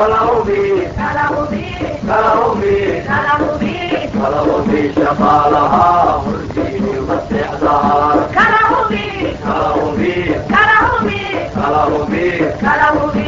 kala hubi kala hubi kala hubi shaqaalaha hurdiyo maseexdaha kala hubi kala hubi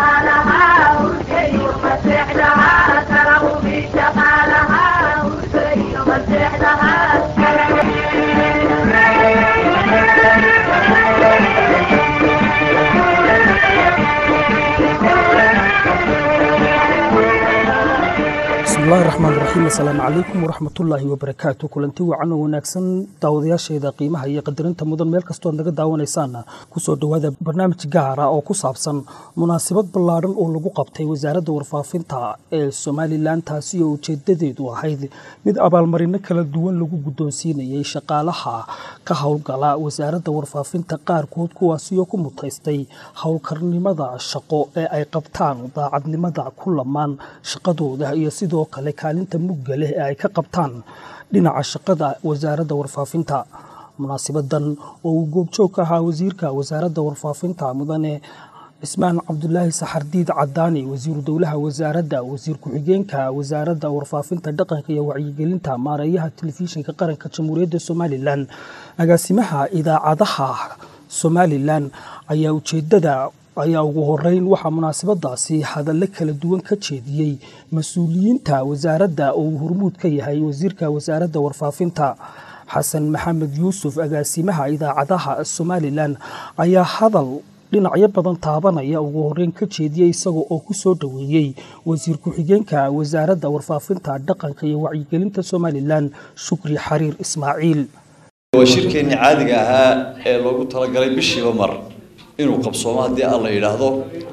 bismillahi raxmaan raxiim assalaamu calaykum waraxmatullaahi wabarakaatu kulanti wacan oo wanaagsan daawadayaasheeda qiimaha iyo qadarinta mudan meel kastoo ad naga daawanaysaana kusoo dhowaada barnaamij gaara oo ku saabsan munaasabad ballaadhan oo lagu qabtay wasaaradda warfaafinta ee somalilan taasi oo ujeedadeedu ahayd mid abaalmarino kala duwan lagu guddoonsiinayay shaqaalaha ka howlgala wasaaradda warfaafinta qaarkood kuwaasioo ku mutaystay howlkarnimada shaqo ee ay qabtaan daacadnimada ku lamaan shaqadooda iyo sidoo kale kaalinta mugga leh ee ay ka qabtaan dhinaca shaqada wasaaradda warfaafinta munaasibadan oo uu goobjoog ka ahaa wasiirka wasaaradda warfaafinta mudane cismaan cabdulaahi saxardiid cadaani wasiiru dowlaha wasaaradda wasiir ku-xigeenka wasaaradda warfaafinta dhaqanka iyo wacyigelinta maareeyaha telefishinka qaranka jamhuuriyadda somalilan agaasimaha idaacadaha somalilan ayaa ujeedada ayaa ugu horeyn waxaa munaasabadaasi hadallo kala duwan ka jeediyey mas-uuliyiinta wasaaradda oo uu hormuud ka yahay wasiirka wasaaradda warfaafinta xasan maxamed yuusuf agaasimaha idaacadaha somalilan ayaa hadal dhinacyo badan taabanaya ugu horeyn ka jeediyey isaga oo ku soo dhoweeyey wasiir ku-xigeenka wasaaradda warfaafinta dhaqanka iyo wacyigelinta somalilan shukri xariir ismaaciil waa shirkeennii caadiga ahaa ee loogu talagalay bishiiba mar inuu qabsoomo haddii alla yidhaahdo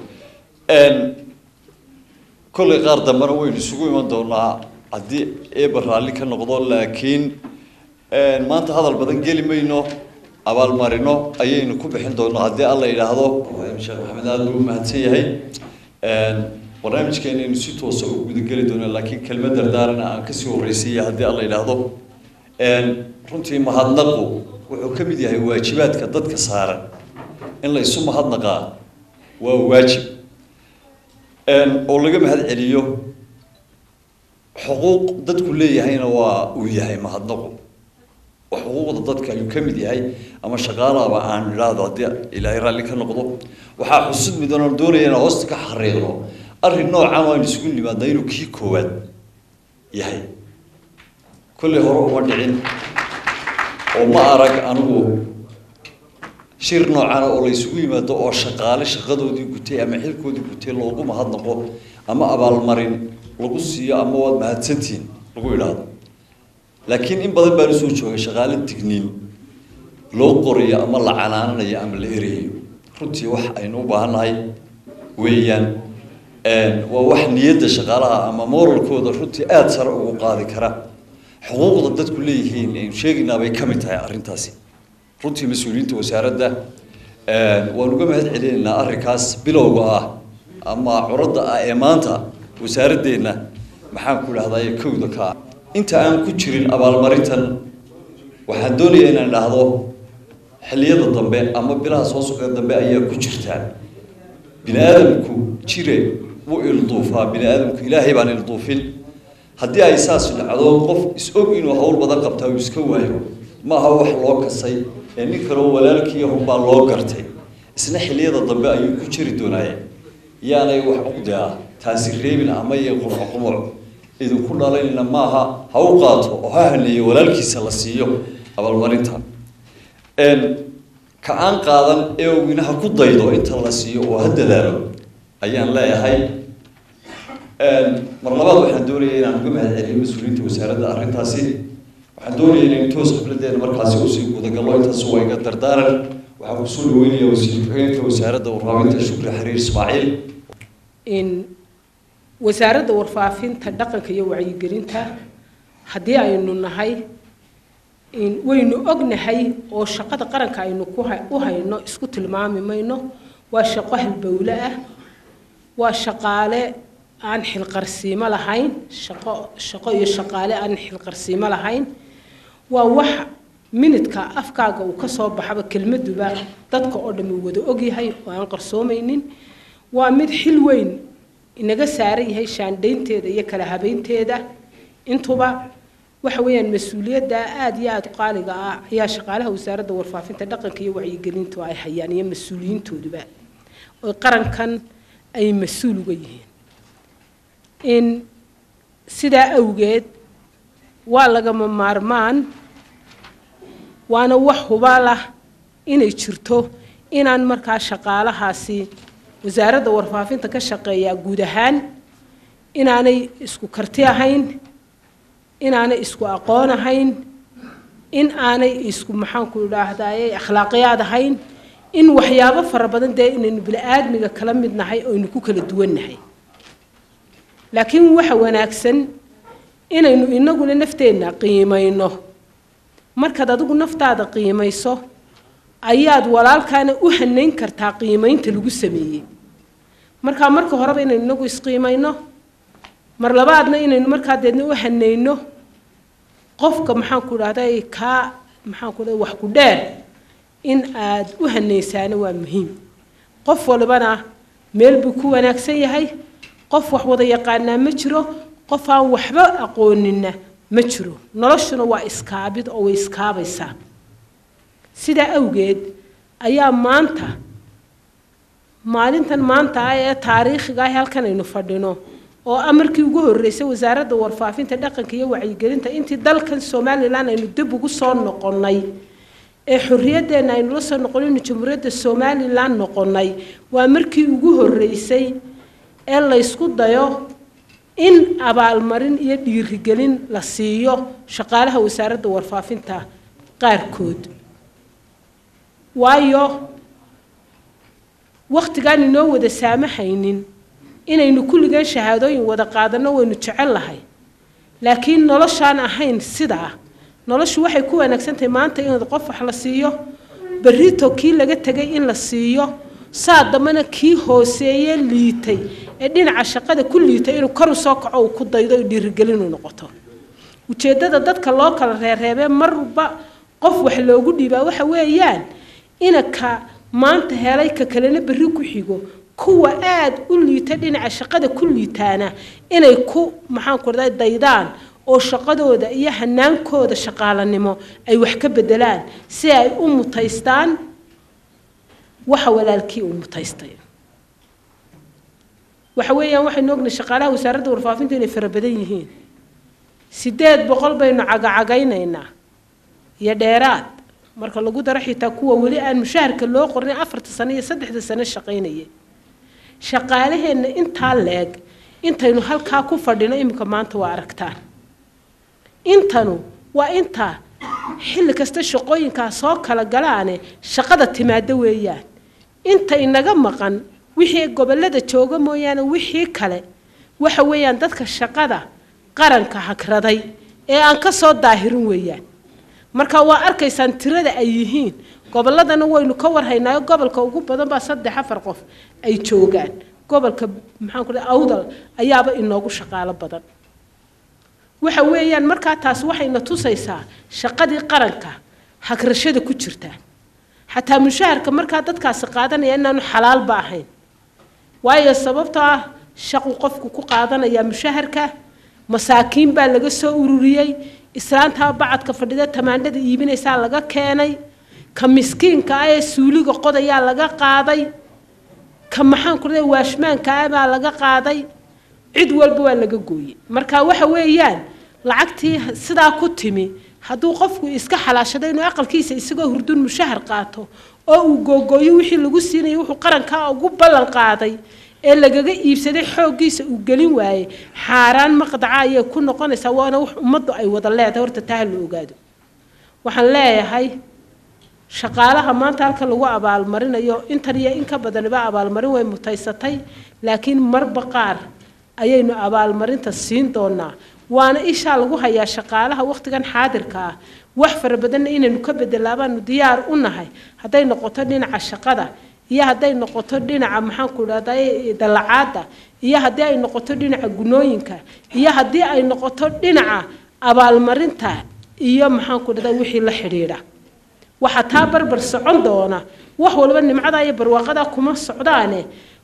kollay qaar dambena waynu isugu iman doonaa haddii eeba raalli ka noqdo laakiin maanta hadal badan geli mayno abaalmarino ayaynu ku bixin doonaa haddii alla yidhaahdo sheekh maxamed aada buu mahadsan yahay barnaamijkeenaynu si toosa u gudageli doonaa laakiin kelmad dardaarana aan kasii horreysiiya haddii alla yidhaahdo runtii mahadnaqu wuxuu ka mid yahay waajibaadka dadka saaran in la isu mahadnaqaa waa waajib oo laga mahad celiyo xuquuq dadku leeyahayna waa uu yahay mahadnaqu oo xuquuqda dadka ayuu ka mid yahay ama shaqaalaaba aan idhaahdo haddii ilaahay raalli ka noqdo waxaa xusud midan oon doonaya inaan hoosta ka xariiqno arrin noocan waan isugu nimaadna inuu kii koowaad yahay kollay hore uma dhicin oo ma arag anigu shir noocana oo la isugu yimaado oo shaqaale shaqadoodii gutay ama xilkoodii gutay loogu mahadnaqo ama abaalmarin lagu siiyo ama waad mahadsantihiin lagu idhaahdo laakiin in badan baan usoo joogay shaqaale digniin loo qorayo ama la canaananayo ama la erayo runtii wax aynu u baahannahay weeyaan waa wax niyadda shaqaalaha ama moralkooda runtii aada sare ugu qaadi kara xuquuqda dadku leeyihiin aynu sheegaynaa bay ka mid tahay arrintaasi runtii mas-uuliyiinta wasaaradda waan uga mahad celinaynaa arrinkaas bilowga ah ama curadda ah ee maanta wasaaradeenna maxaan ku idhahdaye kowda ka ah inta aan ku jirin abaalmarintan waxaan doonayaa inaan idhaahdo xilliyada dambe ama bilaha soo socda dambe ayaa ku jirtaan bini aadamku jire wuu ilduufaa bini aadamku ilaahay baan ilduufin haddii ay saas dhacdo qof is-og inuu hawl badan qabtaa uu iska waayo maaha wax loo kasay ee nin kaleo walaalkii hunbaa loo gartay isna xilliyada dambe ayuu ku jiri doonaaye yaanay wax uqdi ah taasi reebin ama iyo qurxoqumuc idinku dhalanayna maaha ha u qaato oo ha haneeyo walaalkiisa la siiyo abaalmarinta ka aan qaadan ee owina ha ku daydo inta la siiyo oo ha dadaalo ayaan leeyahay mar labaad waxaan doonaya inaan uga mahad celiyo mas-uuliyiinta wasaaradda arrintaasi waxaan doonaya inaynu toos khibladeena markaasi usii gudagallo intaas waa iga dardaaran waxaan kusoo dhaweynaya wasiir ku-xigeenka wasaaradda warfaafinta shukri xariir ismaaciil in wasaaradda warfaafinta dhaqanka iyo wacyigelinta haddii aynu nahay in waynu ognahay oo shaqada qaranka aynu ku ha- u hayno isku tilmaami mayno waa shaqo halbowle ah waa shaqaale aan xilqarsiimo lahayn shaqo shaqo iyo shaqaale aan xilqarsiimo lahayn waa wax minidka afkaaga uu ka soo baxaba kelmaduba dadka oo dhammi wada ogyahay oo aan qarsoomaynin waa mid xil weyn inaga saaran yahay shaandhaynteeda iyo kala habeynteeda intuba waxa weeyaan mas-uuliyadda aada iyo aada u qaaliga ah ayaa shaqaalaha wasaaradda warfaafinta dhaqanka iyo wacyigelintu ay hayaan iyo mas-uuliyiintooduba oo qarankan ay mas-uul uga yihiin in sidaa awgeed waa lagama maarmaan waana wax hubaal ah inay jirto inaan markaa shaqaalahaasi wasaaradda warfaafinta ka shaqeeyaa guud ahaan inaanay isku karti ahayn inaanay isku aqoon ahayn in aanay isku maxaanku idhaahdaye akhlaaqiyaad ahayn in waxyaabo fara badan dee inaynu bini-aadmiga kala mid nahay oynu ku kala duwan nahay laakiin waxa wanaagsan inaynu inaguna nafteenna qiimayno markaad adigu naftaada qiimayso ayaad walaalkaana u hanayn kartaa qiimaynta lagu sameeyey markaa marka horeba inaynu inagu isqiimayno mar labaadna inaynu markaa deedna u hanayno qofka maxaanku idhahday kaa maxaanku dhahay wax ku dheer in aad u hanaysaana waa muhiim qof walibana meel buu ku wanaagsan yahay qof wax wada yaqaanaa ma jiro qof aan waxba aqoonina ma jiro noloshuna waa iskaabid oo way iskaabaysaa sidaa awgeed ayaa maanta maalintan maanta ah ee taariikhiga ah halkan aynu fadhino oo amarkii ugu horreysay wasaaradda warfaafinta dhaqanka iyo wacyigelinta intii dalkan somalilan aynu dib ugu soo noqonnay ee xorriyadeenna aynu la soo noqonaynu jamhuuriyadda somalilan noqonnay waa markii ugu horreysay ee laysku dayo in abaalmarin iyo dhiirigelin la siiyo shaqaalaha wasaaradda warfaafinta qaarkood waayo wakhtigaan inoo wada saamahaynin inaynu kulligan shahaadooyin wada qaadanno waynu jecel lahay laakiin noloshaan ahayn sidaa noloshu waxay ku wanaagsan tahay maanta in qof wax la siiyo berrito kii laga tegay in la siiyo saa dambana kii hooseeye liitay ee dhinaca shaqada ku liitay inuu kor u soo kaco uu ku daydo dhiirigelinu noqoto ujeeddada dadka loo kala reereebee marba qof wax loogu dhiibaa waxa weeyaan inaka maanta helay ka kalena berri ku xigo kuwa aada u liita dhinaca shaqada ku liitaana inay ku maxaanku raday daydaan oo shaqadooda iyo hanaankooda shaqaalanimo ay wax ka bedelaan si ay u mutaystaan waxa walaalkii uu mutaystay waxa weeyaan waxaynu ognahay shaqaalaha wasaaradda warfaafinta inay fara badan yihiin sideed boqol baynu cagacagaynaynaa iyo dheeraad marka lagu daro xitaa kuwa weli aan mushaharka loo qornay afarta sano iyo saddexda sano shaqaynaya shaqaalaheenna intaa leeg intaynu halkaa ku fadhino iminka maanta waa aragtaan intanu waa inta xilli kasta shaqooyinkaa soo kala galaane shaqada timaado weeyaan inta inaga maqan wixii gobollada jooga mooyaane wixii kale waxa weeyaan dadka shaqada qaranka hagraday ee aan ka soo daahirin weeyaan marka waa arkaysaan tirada ay yihiin gobolladana waynu ka warhaynaayo gobolka ugu badan baa saddex afar qof ay joogaan gobolka maxaan ku dhahay awdal ayaaba inoogu shaqaalo badan waxa weeyaan markaa taas waxayna tusaysaa shaqadii qaranka hagrashada ku jirta xataa mushaharka markaa dadkaasi qaadanaya inaanu xalaalba ahayn waayo sababtoo ah shaqu qofku ku qaadanayaa mushaharka masaakiin baa laga soo ururiyey islaantaa bacadka fadhida tamaandhada iibinaysaa laga keenay ka miskiinka ah ee suuliga qodayaa laga qaaday ka maxaan ku dhahay waashmaanka ah baa laga qaaday cid walba waa laga gooyey marka waxa weeyaan lacagtii sidaa ku timi hadduu qofku iska xalaashado inuu aqalkiisa isagoo hurdun mushahar qaato oo uu googooyo wixii lagu siinayay wuxuu qarankaa ugu ballan qaaday ee lagaga iibsaday xooggiisa uu gelin waayey xaaraan maqdaca ayay ku noqonaysaa waana wax ummaddu ay wada leedahay horta taa ha la ogaado waxaan leeyahay shaqaalaha maanta halka lagu abaalmarinayo intan iyo in ka badaniba abaalmarin way mutaysatay laakiin marba qaar ayaynu abaalmarinta siin doonaa waana ishaa lagu hayaa shaqaalaha wakhtigan xaadirka ah wax fara badanna inaynu ka bedelaabaanu diyaar u nahay hadday noqoto dhinaca shaqada iyo hadday noqoto dhinaca maxaanku idhahday dallacaadda iyo haddii ay noqoto dhinaca gunooyinka iyo haddii ay noqoto dhinaca abaalmarinta iyo maxaanku idhahday wixii la xidhiidha waxaa taa barbar socon doona wax walba nimcada iyo barwaaqada kuma socdaane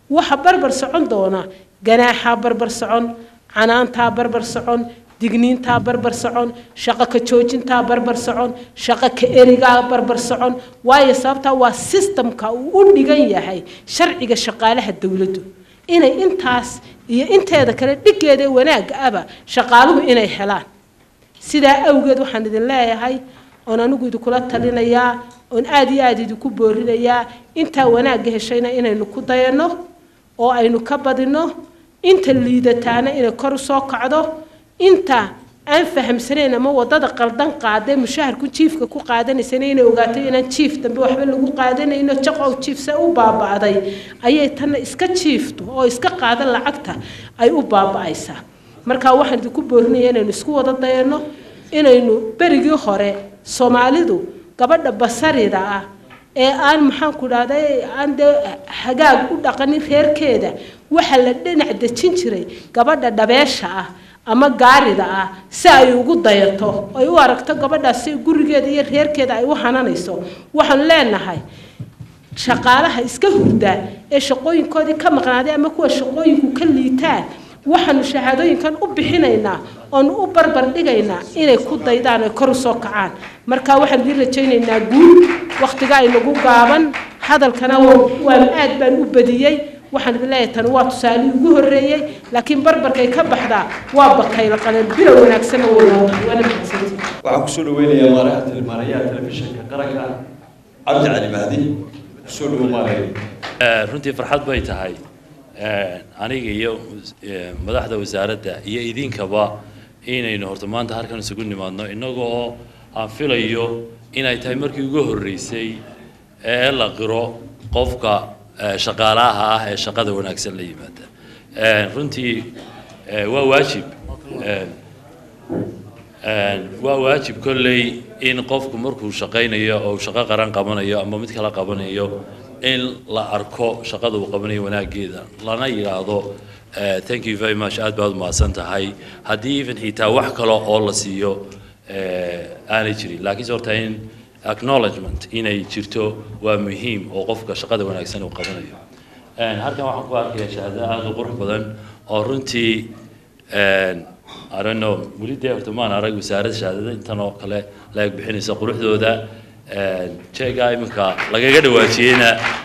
waxa barbar socon doona ganaaxaa barbar socon canaantaa barbar socon digniintaa barbar socon shaqo ka joojintaa barbar socon shaqo ka erigaa barbar socon waayo sababtaa waa sistamka uu u dhigan yahay sharciga shaqaalaha dowladdu inay intaas iyo inteeda kale dhigeeda wanaagga aba shaqaaluhu inay helaan sidaa awgeed waxaan idin leeyahay oon anigu idinkula talinayaa oon aada iyo aada idinku boorinayaa intaa wanaagga heshayna inaynu ku dayanno oo aynu ka badinno inta liidataana inay kor usoo kacdo inta aan fahamsanayn ama wadada qaldan qaadee mushaharku jiifka ku qaadanaysana inay ogaato inaan jiif dambe waxba lagu qaadanayno jaqow jiifse u baaba'day ayay tanna iska jiifto oo iska qaada lacagta ay u baaba'aysaa marka waxaan idinku boorinaya inaynu isku wada dayanno inaynu berigii hore soomaalidu gabadha basarida ah ee aan maxaanku dhahday aan dee hagaag u dhaqanin reerkeeda waxaa la dhinac dejin jiray gabadha dhabeesha ah ama gaarida ah si ay ugu dayato ay u aragto gabadhaasi gurigeeda iyo reerkeeda ay u hananayso waxaan leenahay shaqaalaha iska hurda ee shaqooyinkoodii ka maqnaaday ama kuwa shaqooyinku ka liitaan waxaanu shahaadooyinkan u bixinaynaa oonu u barbar dhigaynaa inay ku daydaan ay kor usoo kacaan marka waxaan idiin rajaynaynaa guul wakhtiga aynagu gaaban hadalkana waan aad baan u badiyey waxaan idin leeyahay tani waa tusaalihii ugu horreeyey laakiin barbarkay ka baxdaa waa bakayla qaleen bilow wanaagsanna wadaata waana mahadsantii waxaan kusoo dhaweynayaa maaraha tilmaanayaha telefishinka qaranka cabdi cali mahdi kusoo dhawo maaraya runtii farxad bay tahay aniga iyo madaxda wasaaradda iyo idinkaba inaynu horta maanta halkan isugu nimaadno innaga oo aan filayo inay tahay markii ugu horreysay ee la qiro qofka shaqaalaha ah ee shaqada wanaagsan la yimaada runtii waa waajib waa waajib kolley in qofku markuu shaqaynayo oo shaqo qaran qabanayo ama mid kala qabanayo in la arko shaqada uu qabanayo wanaageeda lana yidhaahdo thank you very much aad baad umahadsan tahay haddii even xitaa wax kale oo la siiyo aanay jirin laakiinse horta in acknowledgement inay jirto waa muhiim oo qofka shaqada wanaagsan uu qabanayo halkan waxaan ku arkayaa shahaado aada u qurux badan oo runtii I don't know weli dee horta maan arag wasaaradda shahaadada intan oo kale laeg bixinaysa quruxdooda jeega iminka lagaga dhawaajiyeyna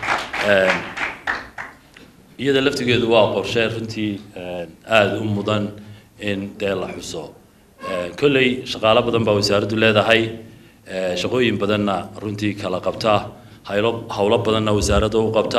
iyada laftigeedu waa qorshe runtii aada u mudan in dee la xuso kolley shaqaalo badan baa wasaaraddu leedahay shaqooyin badanna runtii kala qabta haylo howlo badanna wasaaradda u qabta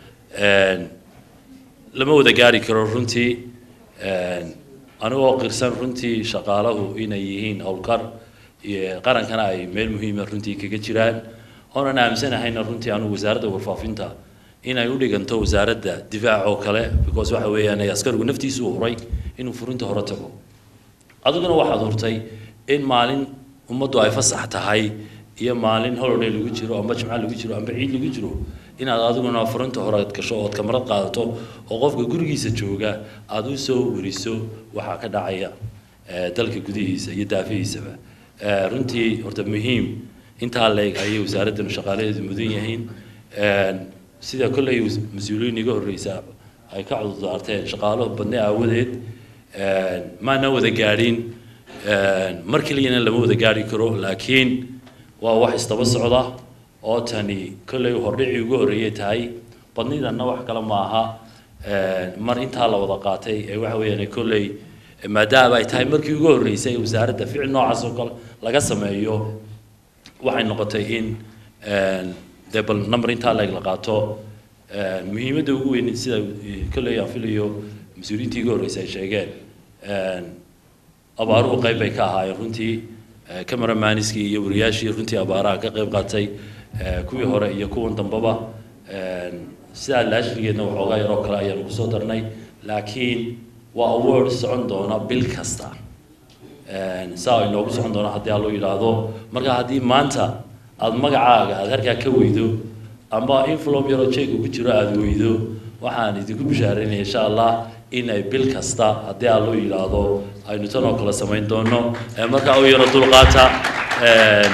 lama wada gaari karo runtii anigoo qirsan runtii shaqaalahu inay yihiin howlkar qarankana ay meel muhiima runtii kaga jiraan oonan aaminsanahayna runtii anugu wasaaradda warfaafinta inay u dhiganto wasaaradda difaac oo kale because waxa weeyaan askarigu naftiisu u huray inuu furinta hore tago adiguna waxaad hurtay in maalin ummaddu ay fasax tahay iyo maalin holiday lagu jiro amba jimca lagu jiro amba ciid lagu jiro inaad adiguna furinta hore aad gasho ood kamarad qaadato oo qofka gurigiisa jooga aada u soo weriso waxaa ka dhacaya dalka gudihiisa iyo daafihiisaba runtii horta muhiim intaa leeg ayay wasaaraddan shaqaalaheedu mudan yihiin sida kolley mas-uuliyiin iga horreysa ay ka cudurdaarteen shaqaalo badne aawadeed maana wada gaadhin mar keliyana lama wada gaari karo laakiin waa wax isdaba socda oo tani kolley hordhicii ugu horreeyay tahay badnidanna wax kale maaha mar intaa la wada qaatay ee waxa weeyaan kolley maadaama ay tahay markii ugu horreysay wasaaradda ficil noocaas oo kale laga sameeyo waxay noqotay in dee bal number intaa leeg la qaato muhiimadda ugu weyn sida kolley aan filayo mas-uuliyiintii iga horreysay ay sheegeen abaaruhu qayb bay ka ahaayeen runtii cameramaniskii iyo wariyaashii runtii abaaraha ka qayb qaatay kuwii hore iyo kuwan dambaba sidaa laashrigeedna waxoogaa yaroo kale ayaanu kusoo darnay laakiin waa award socon doona bil kasta saa ay noogu socon doona haddii aloo yidhaahdo marka haddii maanta aada magacaaga aada halkaa ka weydo amba inflom yaroo jeega ku jiro aada weydo waxaan idinku bishaareynaya insha allah in ay bil kasta haddii aloo yidhaahdo aynu tan oo kale samayn doono markaa u yaro dulqaata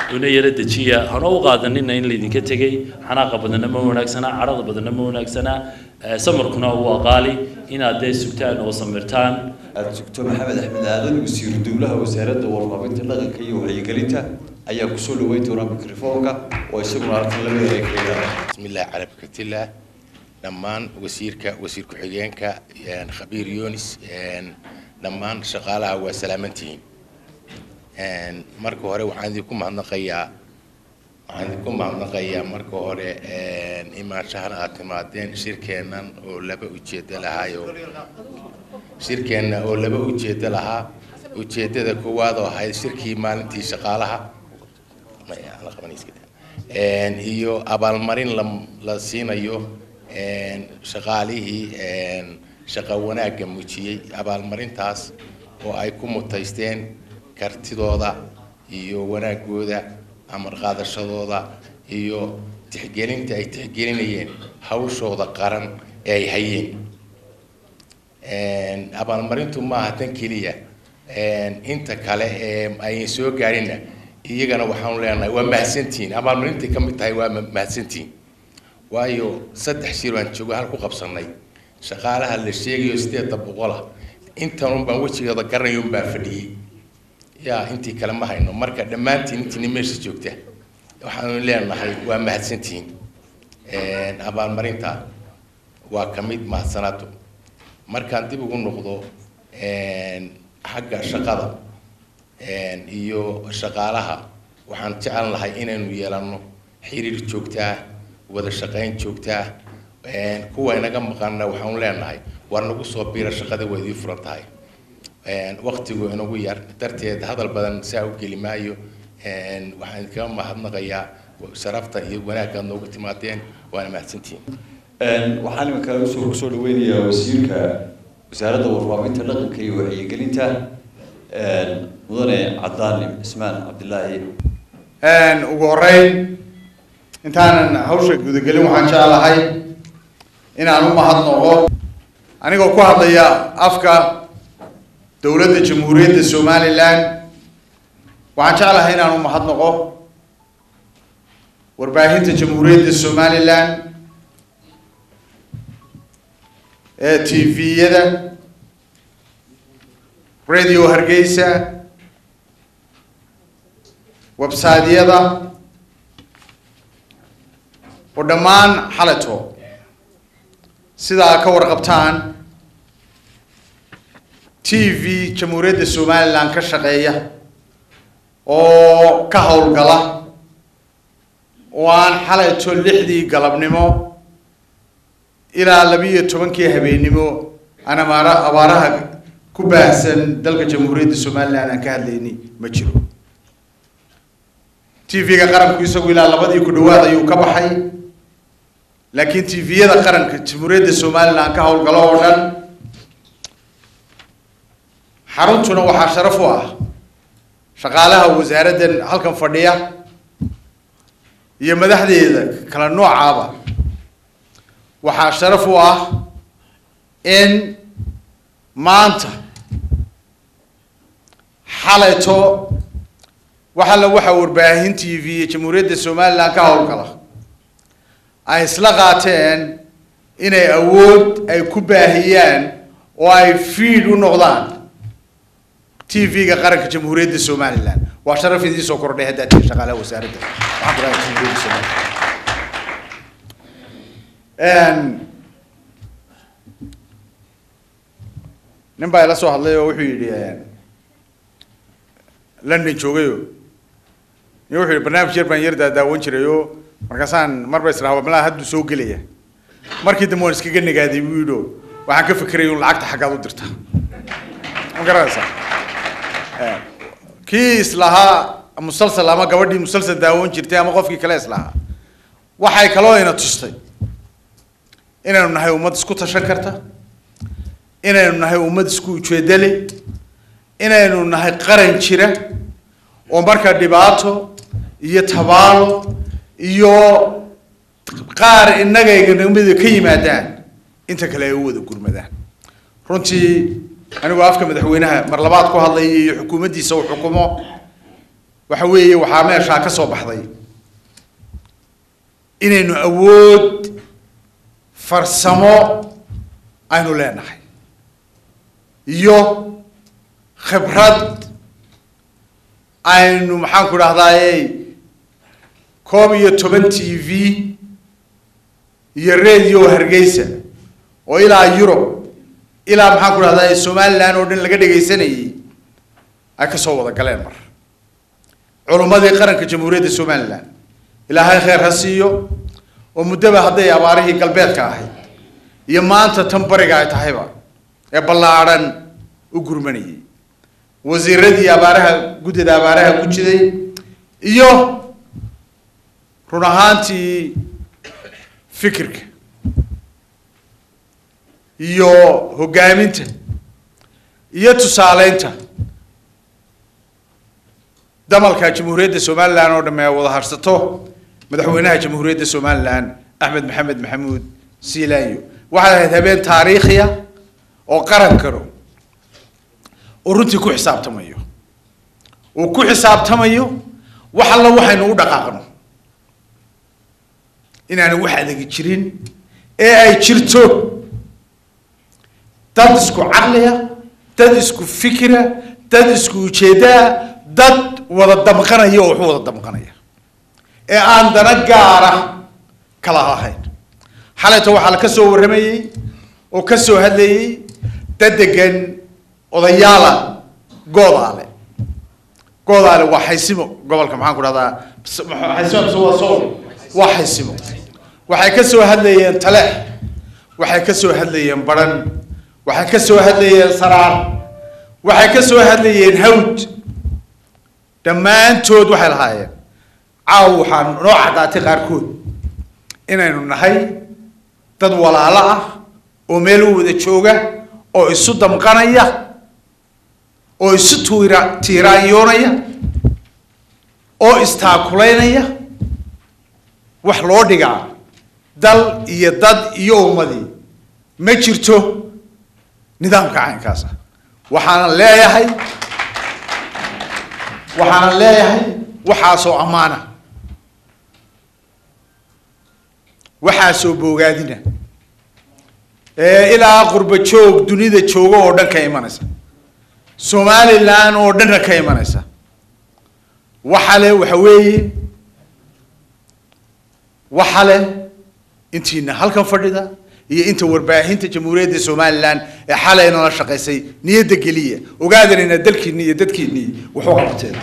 una yara dejiya hana u qaadanina in laydinka tegey xanaaqa badanna ma wanaagsanaa cadhada badanna ma wanaagsanaa samarkuna waa qaali inaad dee sugtaan oo samirtaan aada sugto maxamed axmed aadan wasiiru dowlaha wasaaradda warfaafinta dhaqanka iyo wacyigelinta ayaa kusoo dhaweyn doona mikrofoonka oo isaguna halkan laba ereekaya بسم الله على بركة الله dhammaan wasiirka wasiir ku-xigeenka khabiir yunis dhammaan shaqaalaha waa salaamantihiin marka hore waxaan idinku mahadnaqayaa waxaan idinku mahadnaqayaa marka hore imaanshahan aad timaadeen shirkeennan oo laba ujeedo lahaayo shirkeenna oo laba ujeedo lahaa ujeedada koowaad oo ahayd shirkii maalintii shaqaalaha iyo abaalmarin la la siinayo shaqaalihii shaqo wanaagga muujiyey abaalmarintaas oo ay ku mutaysteen kartidooda iyo wanaagooda amar qaadashadooda iyo tixgelinta ay tixgelinayeen hawshooda qaran ee ay hayeen abaalmarintu maaha tan keliya inta kale ee ay soo gaarinna iyagana waxaanu leenahay waa mahadsantihiin abaalmarintay ka mid tahay waa mahadsantihiin waayo saddex shir baan joogo hal ku qabsanay shaqaalaha la sheegayo sideedda boqola intan un baan wejigeeda garanay un baan fadhiyey yaa intii kale ma hayno marka dhammaantiin intiina meesha joogta waxaanu leenahay waa mahadsantihiin abaalmarinta waa ka mid mahadsanaado markaan dib ugu noqdo xagga shaqada iyo shaqaalaha waxaan jecel lahay inaynu yeelanno xiriir joogtaa wada shaqayn joogtaa kuwa inaga maqanna waxaanu leenahay war nagu soo biira shaqada waa idii furan tahay waktigu inagu yar darteed hadal badan saa u geli maayo waxaan idinkaga mahadnaqayaa sharafta iyo wanaaggaad noogu timaadeen waana mahadsantihiin waxaan iminka usoo kusoo dhaweynayaa wasiirka wasaaradda warfaafinta dhaqanka iyo wacyigelinta mudane cadaan cismaan cabdilaahi ugu horeyn intaanan hawsha gudagelin waxaan jeclahay inaan u mahadnaqo anigoo ku hadlaya afka dowladda jamhuuriyadda somalilan waxaan jeclahay inaan u mahadnaqo warbaahinta jamhuuriyadda somalilan ee t v-yada radio hargeysa website-yada oo dhammaan xaleto sidaa ka warqabtaan t v jamhuuriyadda somalilan ka shaqeeya oo ka howlgala oo aan xaleto lixdii galabnimo ilaa labiiyo tobankii habeennimo aan amaara abaaraha ku baahsan dalka jamhuuriyadda somalilan aan ka hadlayni ma jiro t v-ga qaranku isagu ilaa labadii ku dhawaad ayuu ka baxay laakiin t v-yada qaranka jamhuuriyadda somalilan ka howlgalo oo dhan xaruntuna waxaa sharaf u ah shaqaalaha wasaaraddan halkan fadhiya iyo madaxdeeda kala noocaaba waxaa sharaf u ah in maanta xalayto wax alla waxa warbaahin t v iyo jamhuuriyadda somalilan ka howlgala ay isla qaateen inay awood ay ku baahiyaan oo ay fiid u noqdaan t v-ga qaranka jamhuuriyadda somalilan waa sharaf idiin soo kordhay haddaad tihiin shaqaalaha wasaaradda waxaan ku dhahay jamhuuriyadda somalilan nin baa ila soo hadlay oo wuxuu yidhi london joogayo iyo wuxuu yidhi barnaamij yar baan yar daadaawan jiray oo markaasaan marba israaba malaa hadduu soo gelaya markii dambe waan iskaga nagaaday buu yidhi oo waxaan ka fikiraya un lacagta xaggaad u dirta ma garanaysaa kii islahaa musalsal ama gabadhii musalsal daawan jirtay ama qofkii kale islahaa waxay kaloo ina tustay inaynu nahay ummad isku tashan karta inaynu nahay ummad isku ujeedo leh inaynu nahay qaran jira oo marka dhibaato iyo tabaalo iyo qaar innagayganimada ka yimaadaan inta kale ay u wada gurmadaan runtii anigoo afka madaxweynaha mar labaad ku hadlaya iyo xukuumaddiisa uu xukumo waxa weeye waxaa meeshaa ka soo baxday inaynu awood farsamo aynu leenahay iyo khibrad aynu maxaan ku dhahdaayey koob iyo toban t v iyo radio hargeysa oo ilaa yurub ilaa maxaan ku dhahdaay somaliland oo dhan laga dhegaysanayay ay ka soo wada galeen mar culummadii qaranka jamhuuriyadda somaliland ilaahay kheyr ha siiyo oo muddaba hadday abaarihii galbeedka ahayd iyo maanta tan bariga ay tahayba ee ballaadhan u gurmanayay wasiiradii abaaraha guddida abaaraha ku jiday iyo run ahaantii fikirka iyo hoggaaminta iyo tusaaleynta damalka jamhuuriyadda somaliland oo dhamme wada harsato madaxweynaha jamhuuriyadda somaliland axmed maxamed maxamuud siilaanyo waxay ahayd habeen taariikhiya oo qaran karo oo runtii ku xisaabtamayo uu ku xisaabtamayo wax alla waxaynu u dhaqaaqno inaanu wax adegi jirin ee ay jirto dad isku caqliya dad isku fikira dad isku ujeedaa dad wada damqanaya oo waxu wada damqanaya ee aan dana gaara kala lahayn xalayta waxaa la ka soo warramayey oo ka soo hadlayey dad degan odayaala goodaale goodaale waa xaysimo gobolka maxaan ku dhahdaa xaysimo mise waa sool waa xaysimo waxay ka soo hadlayeen taleex waxay ka soo hadlayeen baran waxay ka soo hadlayeen saraar waxay ka soo hadlayeen hawd dhammaantood waxay lahaayeen caaw waxaa noo caddaatay qaarkood inaynu nahay dad walaalo ah oo meel u wada jooga oo isu damqanaya oo isu tuira tiiraanyoonaya oo istaakulaynaya wax loo dhigaa dal iyo dad iyo ummadii ma jirto nidaamka caynkaas ah waxaanan leeyahay waxaanan leeyahay waxaasoo ammaana waxaasoo boogaadina ee ilaa qurba joog dunida jooga oo dhan ka imanaysa somaliland oo dhanna ka imanaysa waxa le waxa weeye waxa leh intiina halkan fadhida iyo inta warbaahinta jamhuuriyadda somaliland ee xalayna la shaqaysay niyadda geliya ogaadanayna dalkiini iyo dadkiini wuxuu qabteen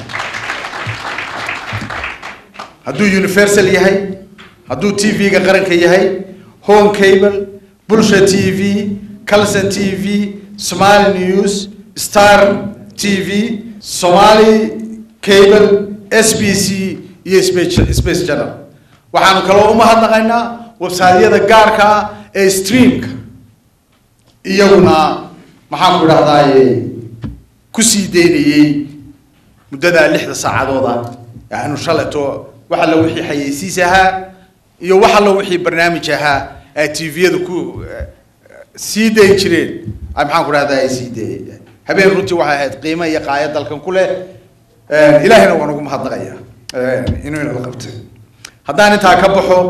hadduu universal yahay hadduu t v-ga qaranka yahay home cable bulsha t v calson t v somali news star t v somali cable s b c iyo space space channel waxaanu kaloo umahadnaqaynaa websaadyada gaarka ah ee streamka iyaguna maxaan ku idhahdaaye kusii daynayey muddadaa lixda saacadooda aanu shaleto wax alla wixii xayeysiis ahaa iyo wax alla wixii barnaamij ahaa ay tviyada ku sii dayn jireen ay maxaan ku dhahdaa ay sii daeyay habeen runtii waxay ahayd qiimo iyo qaaya dalkan ku leh ilaahayna waan ugu mahadnaqaya inuu inala qabtay haddaan intaa ka baxo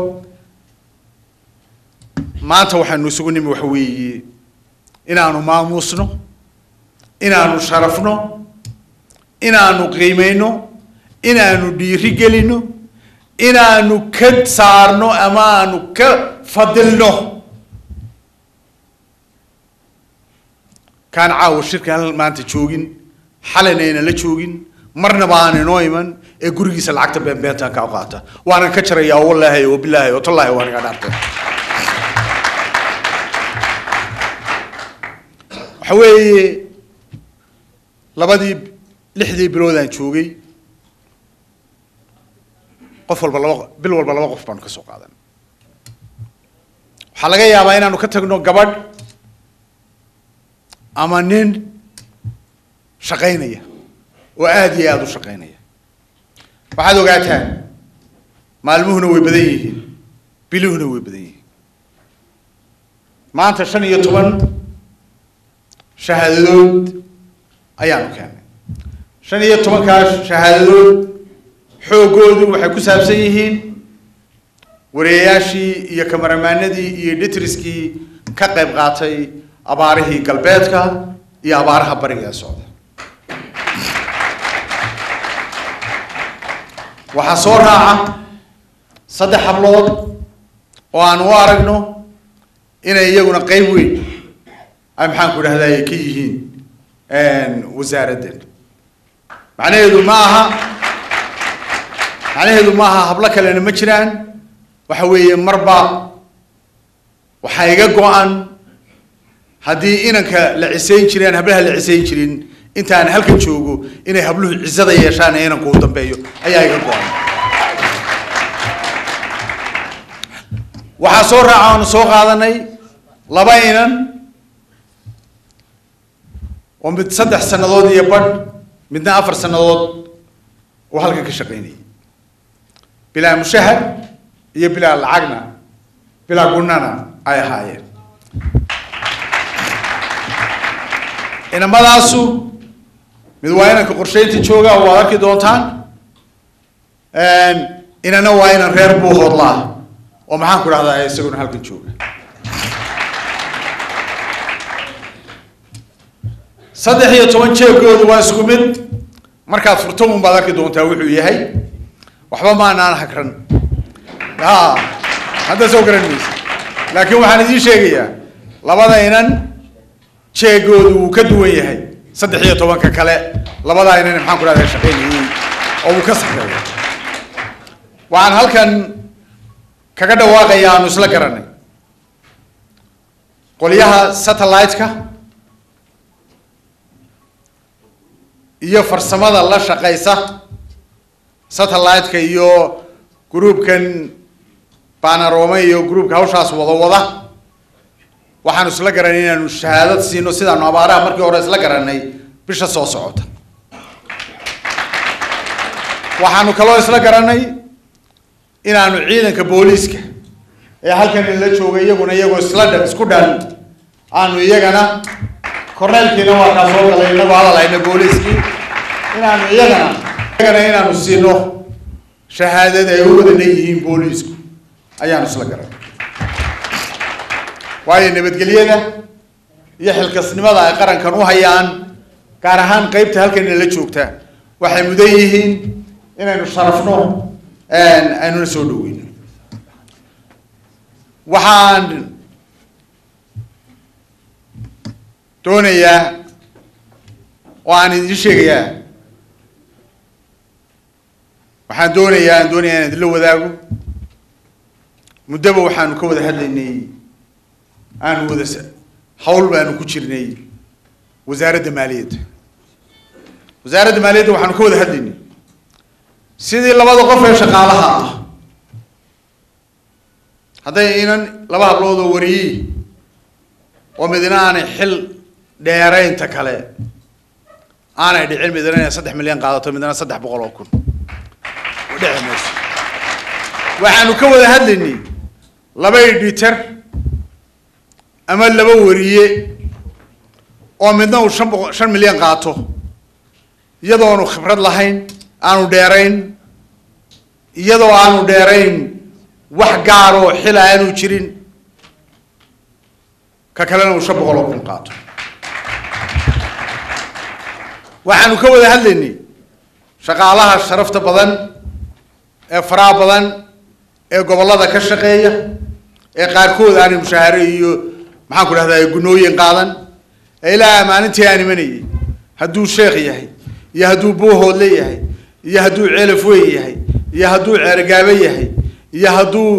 maanta waxaanu isugu nimi waxa weeye inaanu maamuusno inaanu sharafno inaanu qiimayno inaanu dhiiri gelino inaanu ka saarno ama aanu ka fadilno kaan caawa shirkan maanta joogin xalayna ayna la joogin marnaba aan inoo iman ee gurigiisa lacagta beenbeentan ka qaata waanan ka jarayaa wallaahi oo bilaahi oo tallaahi waan iga dhaartay waxa weeye labadii lixdii bilood aan joogay qof walba laba bil walba laba qof baanu ka soo qaadan waxaa laga yaabaa inaanu ka tagno gabadh ama nin shaqaynaya oo aada iyo aada u shaqaynaya waxaad ogaataan maalmuhuna way badan yihiin biluhuna way badan yihiin maanta shan iyo toban shahaadadood ayaanu keenay shan iyo tobankaa shahaadadood xoogoodu waxay ku saabsan yihiin wariyayaashii iyo kamaramaanadii iyo editriskii ka qayb qaatay abaarihii galbeedka iyo abaaraha bariga ee socda waxaa soo raaca saddex hablood oo aan u aragno inay iyaguna qeyb weyn ay maxaan ku dhahday ka yihiin wasaaraddan macnaheedu ma aha macnaheedu ma aha hablo kalena ma jiraan waxa weeye marba waxaa iga go-an haddii inanka la cisayn jireen hablaha la cisayn jirin intaan halkan joogo inay habluhu cisada yeeshaan ee inanku u dambeeyo ayaa iga go-an waxaa soo raaca aanu soo qaadanay laba inan oo mid saddex sannadood iyo badh midna afar sannadood oo halkan ka shaqaynayay bilaa mushahar iyo bilaa lacagna bilaa gunana ay ahaayeen inamadaasu mid waa inanka qorsheynta jooga waad arki doontaan inana waa inan reer buu hoodlaa oo maxaan ku dhahdaa isaguna halkan jooga saddex iyo toban jeegoodu waa isku mid markaad furto un baad arki doontaa wuxuu yahay waxba maanaan hagran a hadda soo garan maysa laakiin waxaan idiin sheegayaa labada inan jeegoodu wuu ka duwan yahay saddex iyo tobanka kale labadaa inan maxaan ku dhahdaa shaqaynayay oo uu ka sarreeya waxaan halkan kaga dhawaaqaya aanu isla garanay qolyaha satellite-ka iyo farsamada la shaqaysa satellite-ka iyo groupkan banarome iyo groupka hawshaas wada wada waxaanu isla garanay inaanu shahaadad siino sidaanu abaaraha markii hore isla garanay bisha soo socota waxaanu kaloo isla garanay inaanu ciidanka booliiska ee halkan la joogay iyaguna iyagoo isla dhan isku dhan aanu iyagana korneelkiina waa kaa soo galay inagoo hadalhayna booliiskii inaanu iyagana iyagana inaanu siino shahaadada ay u wada leeyihiin booliisku ayaanu isla garanay waayo nabadgelyada iyo xilkasnimada ay qarankan u hayaan gaar ahaan qeybta halkan la joogta waxay mudan yihiin inaynu sharafno aynuna soo dhaweyno waxaan doonayaa oo aan idin sheegayaa waxaan doonayaa aan doonayaa inaan idinla wadaago muddaba waxaanu ka wada hadlaynay aanu wada hawl baanu ku jirnay wasaaradda maaliyadda wasaaradda maaliyadda waxaanu ka wada hadlaynay sidii labada qof ee shaqaalaha ah hadday inan laba hablood oo wariyey oo midna aanay xil dheeraynta kale aanay dhicin midna inay saddex milyan qaadato midna saddex boqol oo kun dhici mayso waxaanu ka wada hadlaynay laba editor ama laba wariye oo midna uu shan boqo shan milyan qaato iyadoonu khibrad lahayn aanu dheerayn iyadoo aanu dheerayn wax gaaroo xila aanu jirin ka kalena uu shan boqol oo kun qaato waxaanu ka wada hadlaynay shaqaalaha sharafta badan ee faraha badan ee gobollada ka shaqeeya ee qaarkood aanay mushaahare iyo maxaan ku dhahdaa gunooyin qaadan ee ilaa maalintii aan imanayay hadduu sheekh yahay iyo hadduu buuhoodle yahay iyo hadduu ceelaf weyn yahay iyo hadduu ceergaabe yahay iyo hadduu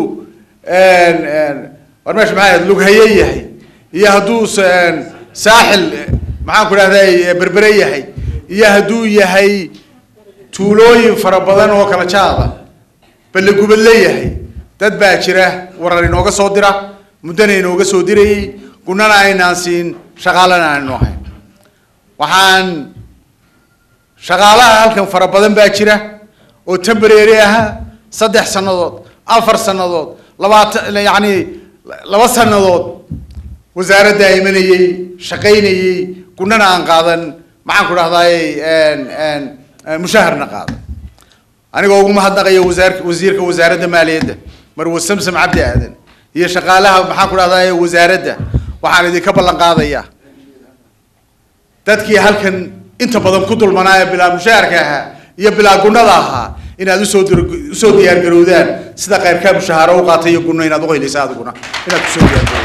war meesha maxaa ahayd lughaye yahay iyo hadduu saaxil maxaan ku dhahday berbere yahay iyo hadduu yahay tuulooyin fara badan oo kala jaada ballegubad leeyahay dad baa jira warar inooga soo dira muddana inooga soo dirayay gunana aynaan siin shaqaalana aanu ahayn waxaan shaqaalaha halkan fara badan baa jira oo temporary aha saddex sannadood afar sannadood labaatan yacni laba sannadood wasaaradda imanayey shaqaynayey gunana aan qaadan maxaan ku dhahdaay mushaharna qaadan anigoo ugu mahadnaqaya wasaar wasiirka wasaaradda maaliyadda marwe samsam cabdi aadan iyo shaqaalaha maxaan ku dhahdaa wasaaradda waxaan idinka ballan qaadayaa dadkii halkan inta badan ku dulmanaa ee bilaa mushaharka ahaa iyo bilaa gunnada ahaa inaad usoo dir- usoo diyaargarowdaan sida khayrkaa mushahaaro u qaatay iyo gunno inaad uqaylisa adiguna inaad kusoo diyaargarowdaan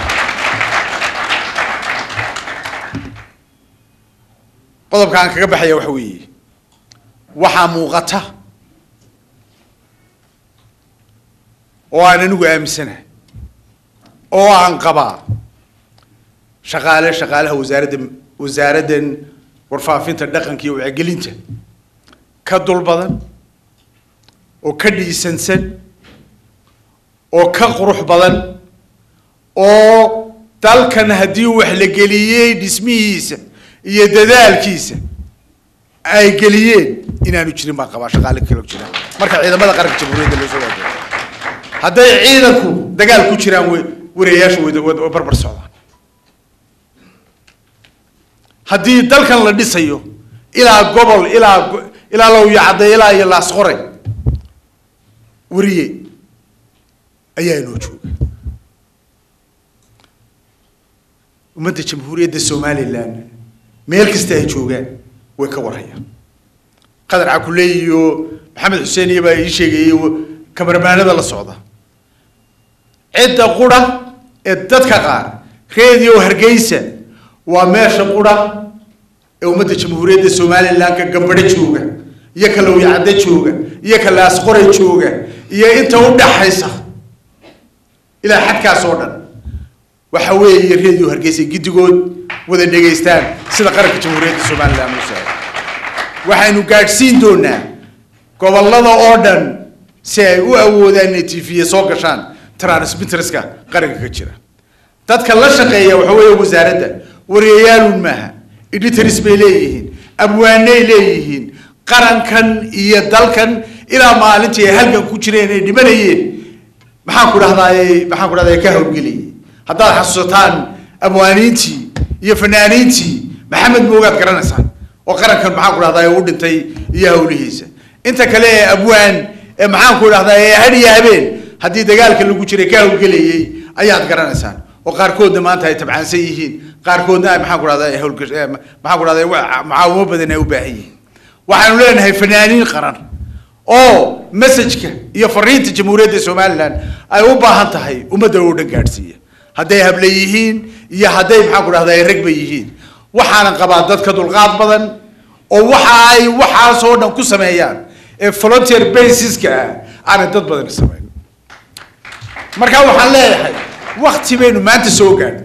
qodobka aan kaga baxaya waxa weeye waxaa muuqata oo aan anigu aaminsanahay oo aan qabaa shaqaale shaqaalaha wasaaradda wasaaraddan warfaafinta dhaqanka iyo wacyigelinta ka dul badan oo ka dhiisansan oo ka qurux badan oo dalkan haddii wax la geliyey dhismihiisa iyo dadaalkiisa ay geliyeen inaanu jirin baan qabaa shaqaale kalo jira marka ciidamada qaranka jamhuuriyadda loo soo waajibo hadday ciidanku dagaal ku jiraan way warayaashu way way- way barbar socdaan haddii dalkan la dhisayo ilaa gobol ilaa go- ilaa lawyacadde ilaa iyo laasqore wariye ayaa inoo jooga ummadda jamhuuriyadda somalilan meel kasta ay joogaan way ka warhayaan qadar cakuleey iyo maxamed xuseen iyo baa ii sheegayay kamarmaanada la socda cidda qura ee dadka qaar radio hargeysa waa meesha qura ee ummadda jamhuuriyadda somalilan ka gambadho jooga iyo ka lawyacaddo jooga iyo ka laasqore jooga iyo inta u dhaxaysa ilaa xadkaas oo dhan waxa weeye radio hargeysa giddigood wada dhegaystaan sida qaranka jamhuuriyadda somalilan u saaray waxaynu gaadhsiin doonaa gobollada oo dhan si ay u awoodaan inay tv soo gashaan transmitterska qaranka ka jira dadka la shaqeeya waxa weeye wasaaradda wariyayaalun maaha editors bay leeyihiin abwaanay leeyihiin qarankan iyo dalkan ilaa maalintii ay halgan ku jireen ay dhimanayeen maxaan ku dhahdaay maxaan ku dhahdaay ka hawlgeliyay haddaad xasuusataan abwaaniintii iyo fanaaniintii maxamed moogaad garanaysaan oo qarankan maxaan ku dhahdaay u dhintay iyo hawlihiisa inta kale ee abwaan ee maxaan ku dhahdaa ee hadhiya habeen haddii dagaalka lagu jiray ka hawlgelayay ayaad garanaysaan oo qaarkoodna maanta ay tabcaansan yihiin qaarkoodna ay maxaan ku dhahdaa ay hawlgash eh, maxaan ku dhahdaa wa- mucaawimo badan ay u baahan yihiin waxaanu leenahay fanaaniin qaran oo messajka iyo fariinta jamhuuriyadda somalilan ay u baahan tahay ummadda oo dhan gaadhsiiya hadday hable yihiin iyo hadday maxaan ku dhahdaa ay ragba yihiin waxaanan qabaa dad ka dulqaad badan oo waxa ay waxaasoo dhan ku sameeyaan ee volunteer basiska ah aanay dad badani samayn marka waxaan leeyahay wakti baynu maanta soo gaadhay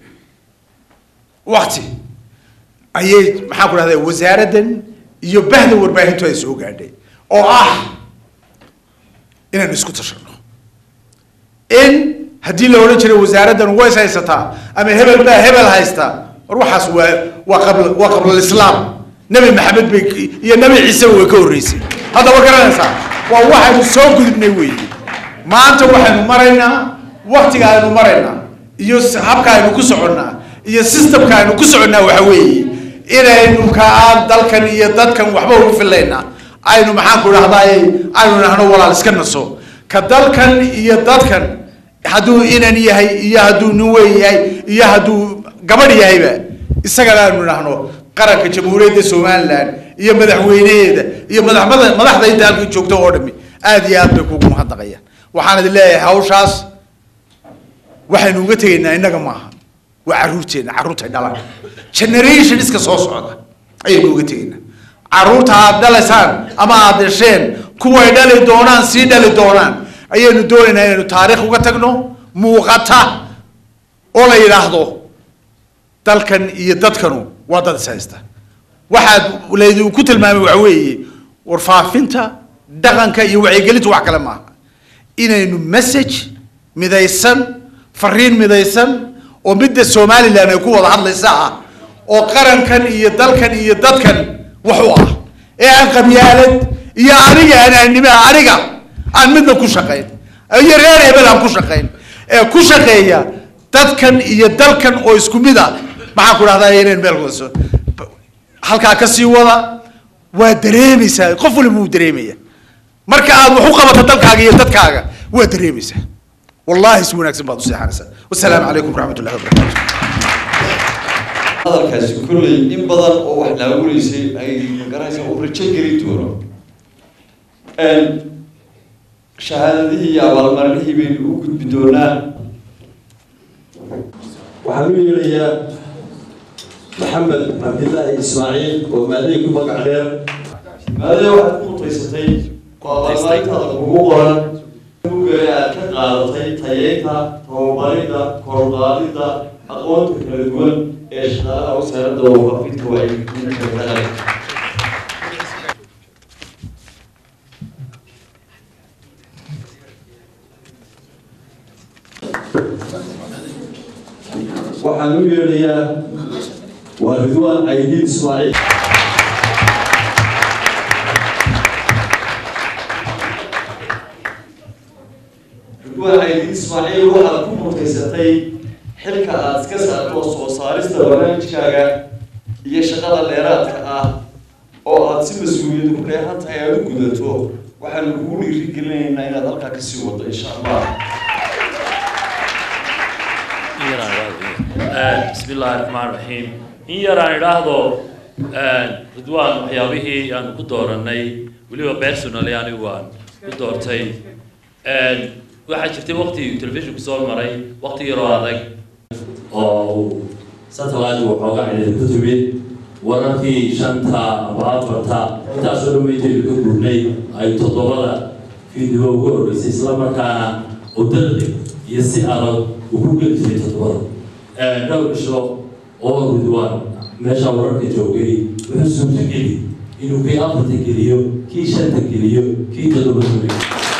wakti ayay maxaan ku dhahdaa wasaaraddan iyo bahda warbaahintu ay soo gaadhay oo ah inaynu isku tashano in haddii la odhan jiray wasaaraddan ways haysataa ama hebel baa hebel haysta war waxaas waa waa qabla waa qablalislaam nebi maxamed bay iyo nebi ciiseba way ka horreysay hadda war garanaysaa waa waxaynu soo gudubnay weeye maanta waxaynu maraynaa waktiga aynu maraynaa iyo s- habka aynu ku soconnaa iyo systemka aynu ku soconnaa waxa weeye inaynu ka aan dalkan iyo dadkan waxba ugu filaynaa aynu maxaan ku dhahdaay aynu nahno walaal iska naso ka dalkan iyo dadkan hadduu inan yahay iyo hadduu nin weyn yahay iyo hadduu gabadh yahayba isagana aynu nahno qaranka jamhuuriyadda somalilan iyo madaxweynaheeda iyo madaxmada madaxda inta halka joogta oo dhami aad iyo aad bay kugu mahadnaqayaan waxaan idin leeyahay hawshaas waxaynu uga tegaynaa innaga maaha waa carruurteenna carruurtay dhalaan generation iska soo socda ayaynu uga tegaynaa carruurta aad dhalaysaan ama aad dhasheen kuway dhali doonaan sii dhali doonaan ayaynu doonaynaa inaynu taariikh uga tagno muuqata oo la yidhaahdo dalkan iyo dadkanu waa dad is haysta waxaad laydinku tilmaamay waxa weeye warfaafinta dhaqanka iyo wacyigelintu wax kale maaha inaynu message midaysan fariin midaysan oo midda somalilan ay ku wada hadlaysa ah oo qarankan iyo dalkan iyo dadkan wax u ah ee aan qabyaalad iyo aniga anaanima aniga aan midna ku shaqayn iyo reer hebel aan ku shaqayn ee ku shaqeeya dadkan iyo dalkan oo isku mid ah maxaan ku dhahdaa inaynu meel wada soo halkaa ka sii wada waa dareemaysaa qof waliba wuu dareemaya marka aad wax u qabato dalkaaga iyo dadkaaga waad dareemaysaa wallahi si wanaagsan baad u seexanaysaa wasalaamu calaykum waraxmat ullahi wabarakaatu hadalkaasi kolley in badan oo wax naawuleysay ay magaraysa uu rajo geli doono shahaadadihii iyo abaalmarinihii baynu u gudbi doonaa waxaan u yeelayaa maxamed cabdilaahi ismaaciil oo maadey ku magac dheer maadada waxaad ku mutaysatay oo abaalmarintaada kugu qoran buugga aad ka qaadatay tayeynta tababaridda korqaadidda aqoonta kala duwan ee shaqaalaha wasaaradda wafaafinta wacyigelinta dhaqanka waxaan u yeelayaa waa ridwaan caydiin ismaaciil ridwaan caydiin ismaaciil waxaad ku mutaysatay xilka aad iska saarto soo saarista barnaamijkaaga iyo shaqada dheeraadka ah oo aad si mas-uuliyad ku dheehan tahay aad u gudato waxaanu kugu dhiirigelinaynaa inaad halkaa kasii wado insha allah bismi illaahi raxmaan raxiim in yar aan idhaahdo ridwaan waxyaabihii aan ku dooranay weliba personally anigu aan ku doortay waxaa jirtay waqti telefishinku soo maray waqti yaroo adag oo uu satellite waxooga cidhiidhi ku timid wararkii shanta aba afarta intaasoo dhan waytaynu ka gurnay ay toddobada fiidnimo ugu horreysay islamarkaana oo dardeg iyo si adag ugu geli jiray toddobada dhowr isho oo ridwaan meesha wararka joogay wuxuu suurtageli inuu kii afarta geliyo kii shanta geliyo kii toddoba geliyo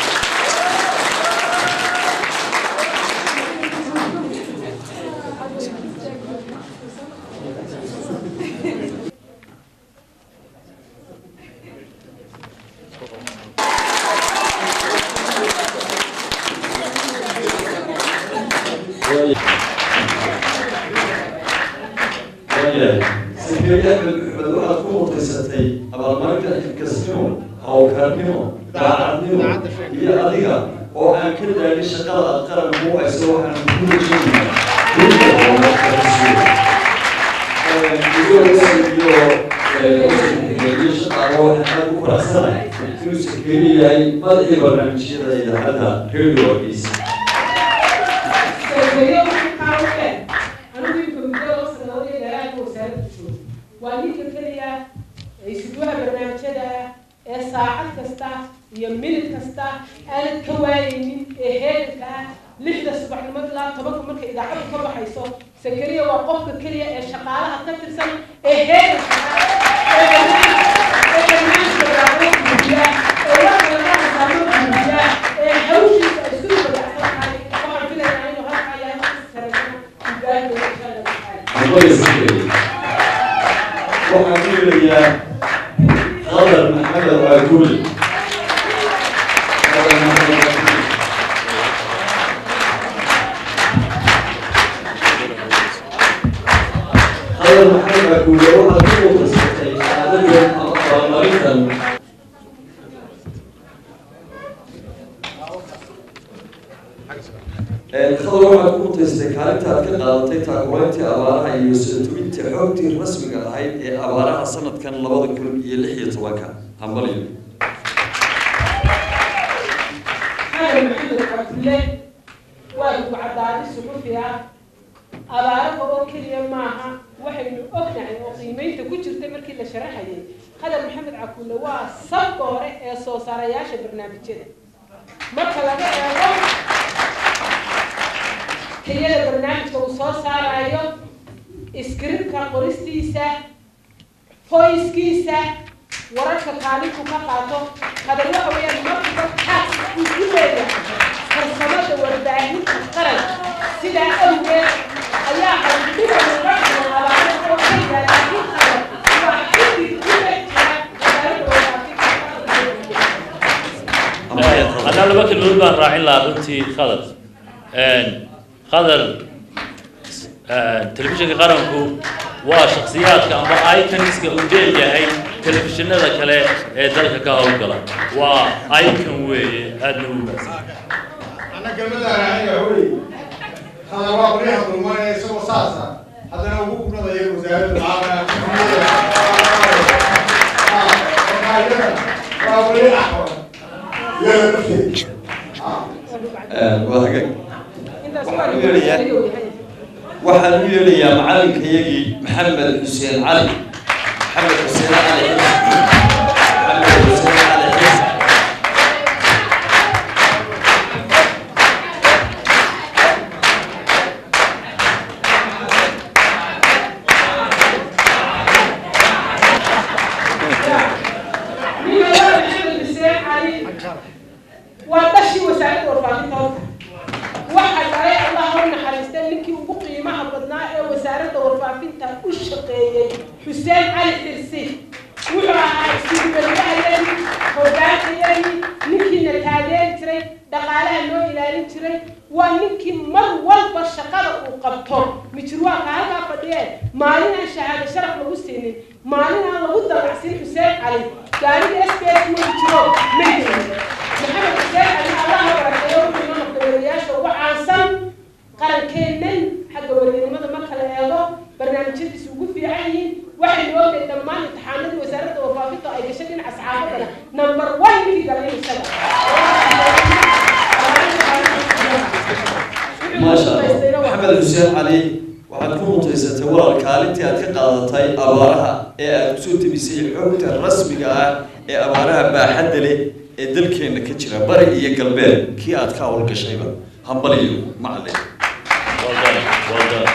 sakariya axmed maxmed waxaad ku mutaysatay abaalmarinta xilkasnimo hawlkarnimo daacadnimo iyo adiga oo aan ka daagin shaqada aad qaranku u hayso waxaan ku rajaynayaa iyo shaqaalo waxaan aad u faraxsanahay inuu sakari yahay madaxii barnaamijyada idaacadda radio wakiisa waa ninka keliya ee isuduwaha barnaamijyada ee saacad kasta iyo minid kasta aanad ka waayaynin ee heeganka ah lixda subaxnimo ilaa tobanka marka idaacadu ka baxayso sakariya waa qofka keliya ee shaqaalaha ka tirsan ee heeganka ah ee barnaamijka daacada buujiya ee warka laga hasaamo buujiya ee hawshiisa ay isku dabacsan tahay waxaan filayaa inuu halkaa yahay si saraysan ugaadho insha allah tacaala waxaan ku yeelayaa qadar maxamed waaguli qadar maxamed waaguli qadar maxamed waaguli waxaad ku mutaysatay shahaadada abaalmarintan qadar waxaad ku mutaysatay kaalinta aad ka qaadatay taakulayntii abaaraha iyo soo tubinta xogtii rasmiga ahayd ee abaaraha sanadkan labada kun iyo lix iyo tobanka hambalyo xasan maxamed cabdulle waa gubcadaadi suxufi ah abaaraha oo keliya maaha waxaynu ognahay oo qiimeynta ku jirta markii la sharaxayay qadan maxamed cabdulle waa sabka hore ee soo saarayaasha barnaamijyada marka laga eego tayada barnaamijka uu soo saarayo iskribka qoristiisa hoyskiisa wararka kaalinku ka qaato qadan waxa weeyaan markiiba taas uu ku leeyahay farsamada warbaahinta qaran sidaa awgeed ayaa hawlgida muqadima abaarada oo ka yaala laakiin qadan waa xilli ku dhex jira wasaaradda warbaahinta haddaan laba kelmadood baan raacin lahaa runtii qadar qadar telefishinka qaranku waa shakhsiyaadka amba iconiska uu leeyahay telefishinada kale ee dalka ka howlgala waa icon weeye aadna u mahadsan أنا كلمة أنا هوري هذا هو أقولي هذا ما يسوى ساسا هذا أنا أقول كنا ذي وزارة العامة أقولي أحوال يا نفسي waa hagaag intaas Waxaan waa u yeerayaa- ayuu yahay waxaan u yeelayaa macalinkayagii maxamed xuseen cali maxamed xuseen cali maxamed xuseen cali xiis ninka waa maxamed xuseen cali waa dhashii wasaaradda warbaahinta horta waxa dhalay allah ha u naxariistay ninkii ugu qiimaha badnaa ee wasaaradda warfaafinta u shaqeeyey xuseen cali xirsi wuxuu ahaa iskuubalahayani hogaanayani ninkiina taageeri jiray dhaqaalaha loo ilaalin jiray waa ninkii mar walba shaqada uu qabto mijirwaanka halkaa fadhiyee maalin aan shahaado sharaf lagu siinin maalin aan lagu dalacsin xuseen cali gaariga s b s ma jiro ma jirin maxamed xuseen cali allaha barakeeyo wuxuu inoo noqday wariyaasha ugu caansan qarankeennan xagga wariyanimada ma kala eego barnaamijyadiisu ugu fiican yihiin waxaynu ognahay dhammaan imtixaanadii wasaaradda warfaafinta ay gashay dhinaca saxaafadana number one ninkii galay isaga maasha allah maxamed xuseen cali waxaad ku mutaysatay walaal kaalintii aad ka qaadatay abaaraha ee aad kusoo tebisay xogta rasmiga ah ee abaaraha baaxadda leh ee dalkeenna ka jira bari iyo galbeed kii aad ka howlgashayba hambaliyo macalin well done well done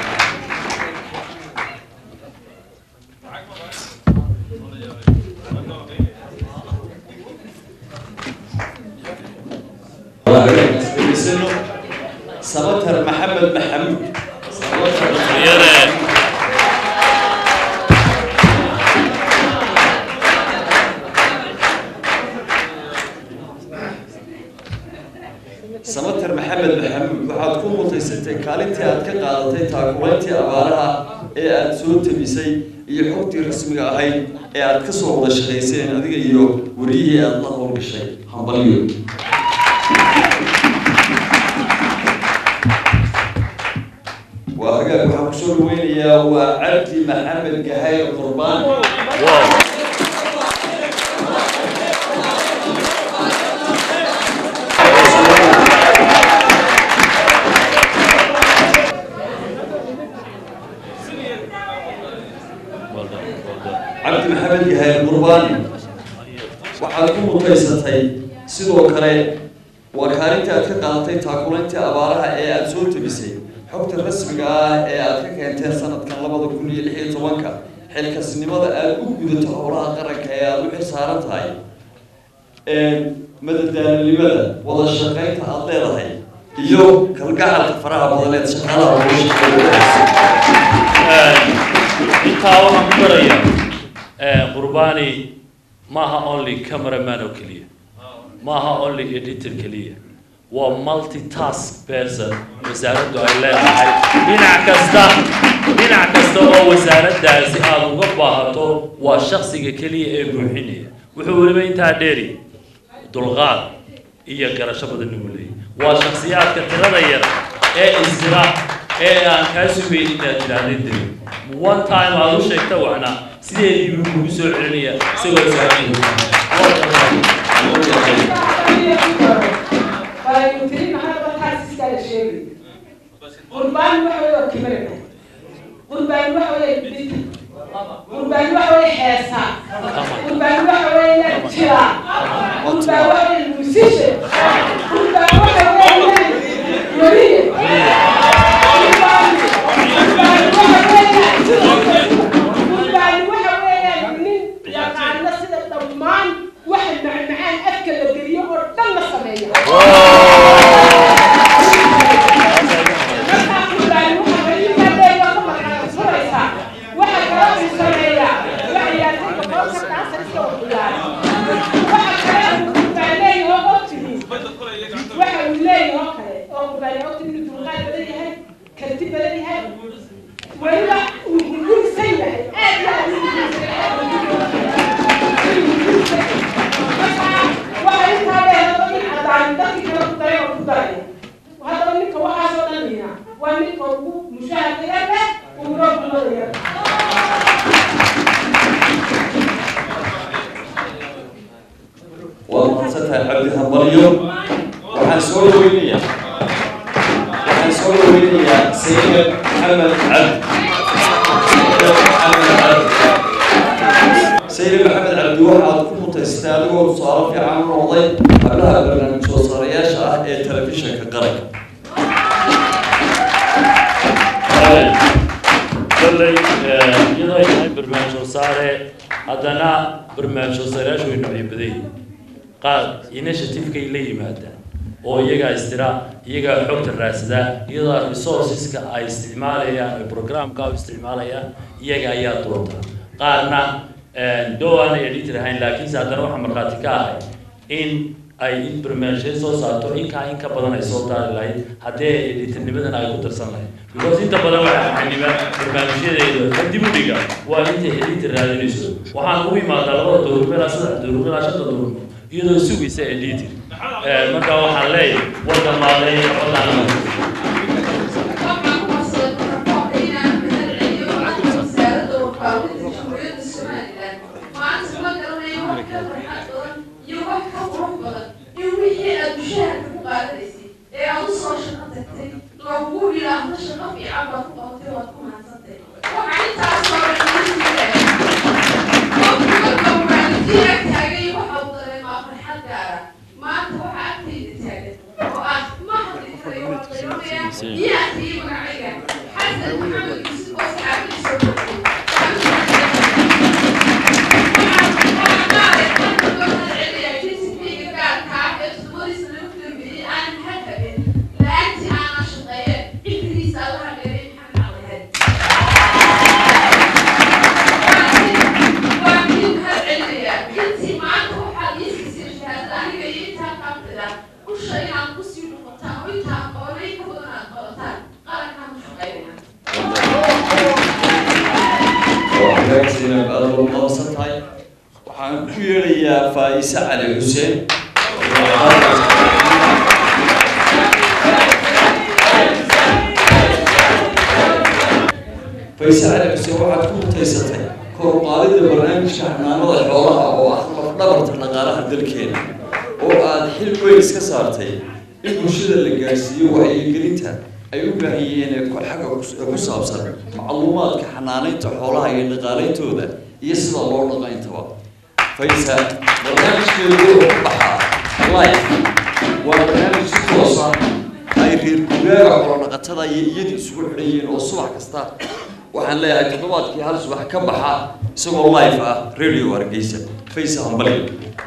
Isagoo sabatar maxamed maxamuud sabatar iyada samater maxamed maxamuud waxaad ku mutaysatay kaalintii aad ka qaadatay taakulayntii abaaraha ee aad soo tebisay iyo xogtii rasmiga ahayd ee aad ka soo wada shaqayseen adiga iyo wariyihii aad la howlgashay hambalyo waa hagaag waxaan kusoo dhaweynayaa waa cabdi maxamed gahayr qurbaan wow well done well done cabdi maxamed gahayr qurbaani waxaad ku mutaysatay sidoo kale waa kaalintii aad ka qaadatay taakulayntii abaaraha ee aad soo tebisay xogta rasmiga ah ee aad ka keenteen sanadkan labada kun iyo lix iyo tobanka xilkasnimada aad u gudato howlaha qaranka ee aad u xil saaran tahay madadaalinimada wada shaqaynta aad leedahay iyo kalgacalka faraha badaneed shaqaalaha looga shaqeeyo intaa waxaan ku daraya qurbani maaha only cameraman oo keliya maaha only editor keliya waa multitask person wasaaraddu ay leedahay dhinac kasta dhinac kasta oo wasaaraddaasi aada uga baahato waa shaksiga keliya ee buuxinaya wuxuu weliba intaa dheeri dulqaad iyo garasho badan ugu leeyahy waa shaksiyaadka tirada yar ee isra ee aan kaa sugayn inaad tidhaahdeen diri one time aad u sheegta waxna sideedii buu kugu soo celinaya isagoo qurbaan waxa wey waa kibarina qurbaan waxa wey bidka qurbaan waxa wey heesa qurbaan waxa wey jira qurbaan waxa wey musishe qurbaan waxa wey wariye qurbaan qurbaan waxa wey qurbaan waxa weeyaan nin yaqaano sida dhammaan waxa macmacaan afka la geliyo oo dhan la sameeya weliba uu hungurisan yahay aad iyo aad uu hungurisan yahay waxay intaa leedahay in cadaan dadkii kale ku daray oo ku daray haddaba ninka waxaasoo dhan lina waa ninka ugu mushaharka yar leh uguna gulada yar waa mahadsantahay cabdi hambalyo waxaan soo dhaweynayaa waxaan soo dhaweynayaa sayid maxamed cabdi maxamed cabdi sayid maxamed cabdi waxaad ku mutaysatay adigoo tusaale fiican u noqday hablaha barnaamij soo saareyaasha ah ee telefishinka qaranka kolley iyadoo ay tahay barnaamij soo saare haddana barnaamij soo saareyaashu way noocyo badan yihiin qaar initiative-kay la yimaadaan oo iyagaa istira iyagaa xogta raadsada iyadoo resourceska ay isticmaalayaan ay programka u isticmaalayaan iyaga ayaa doonta qaarna dhow aanay editor ahayn laakiinse haddana waxaa markhaati ka ahay in ay in barnaamijyada soo saarto inkaa in ka badan ay soo daari lahayd haddii ay editornimadan ay ku darsan lahayd because inta badan waxaa xaniba barnaamijyadeeda ka dib u dhiga waa intay editor raadinayso waxaan ugu imaadaa labada dowrmo ilaa saddex dowrmo ilaa shanta dowrmo iyadoo sugaysa editor marka waxaan leeyahay war dhamaaday xabadaan zainab aad ugu qabansan tahay waxaan ku yeedhayaa faa'ise cali xuseen faa'ise cali xuseen waxaad ku mutaysatay kor u qaadidda barnaamijka xanaanada xoolaha oo ah lafdhabarta dhaqaalaha dalkeena oo aad xil weyn iska saartay in bulshada la gaarsiiyo wacyigelinta ay u baahan yihiin ee ku- xagga ku- ku saabsan macluumaadka xanaanaynta xoolaha iyo dhaqaaleyntooda iyo sida loo dhaqayntaba faysa barnaamijkeedu wuxuu ku baxaa life waa barnaamij si toosa ay reer guraaga xoolo-dhaqatada iyo iyadu isugu xidhan yihiin oo subax kasta waxaan leeyahay toddobaadkii hal subax ka baxa isagoo live ah radio hargeysa faysa hambali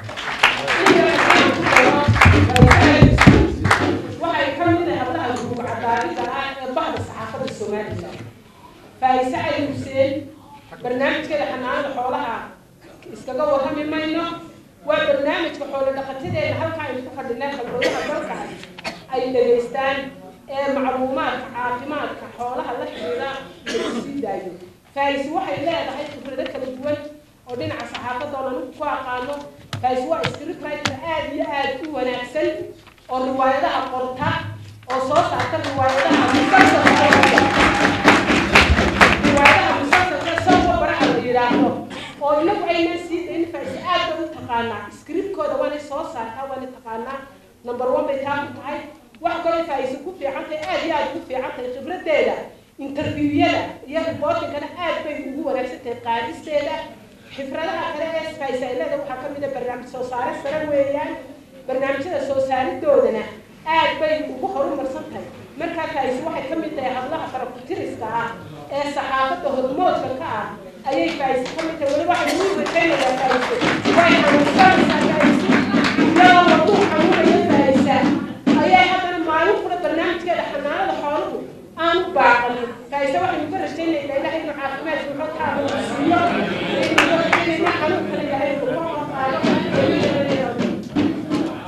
waxay ka mid tahay hablaha guruub cadaadida ah ee bahda saxaafadda somalilan faa'ise cali xuseen barnaamijkeeda xanaanada xoolaha iskaga warrami mayno waa barnaamijka xoolo dhaqatadeena halka aynu ku fadhinay khalbadaha dalkaas ay dhegaystaan ee macluumaadka caafimaadka xoolaha la xidhiidha lagu sii daayo faa'ise waxay leedahay khibrado kala duwan oo dhinaca saxaafadda oo anigu ku aqaano faa'ise waa scriptwriter aad iyo aad u wanaagsan oo riwaayadaha qorta oo soo saarta riwaayadaha musalsalka riwaayadaha musalsalka sawba baraha la yidhaahdo oo inagu aynan sii dayn faa'ise aad bay u taqaanaa scriptkooda waanay soo saartaa waanay taqaanaa number one bay taa ku tahay wax kaloo faa'ise ku fiican tahay aad iyo aad ugu fiican tahay khibradeeda interviewada iyo reportingkana aad bay ugu wanaagsan tahay qaadisteeda xifradaha kale ee faa'ise ay leedahay waxaa ka mid a barnaamij soo saare sare weeyaan barnaamijyada soo saaridoodana aad bay ugu horumarsan tahay markaa faa'ise waxay ka mid tahay hadlaha farakutiriska ah ee saxaafadda hormoodka ka ah ayay faa'ise ka mid tahay weli waxay ugu rajaynayaa faa'ise way xanuunsanaysaa faa'ise iyadoo waduu xanuunaya faa'isa ayay haddana maalin kula barnaamijkeeda xanaanada xooluhu aan u baaqanin faa'ise waxaynu ka rajaynaynaa ilahay inuu caafimaad suuxo ka abuursiiyo inuu xanuunkana yahay uu ka qaado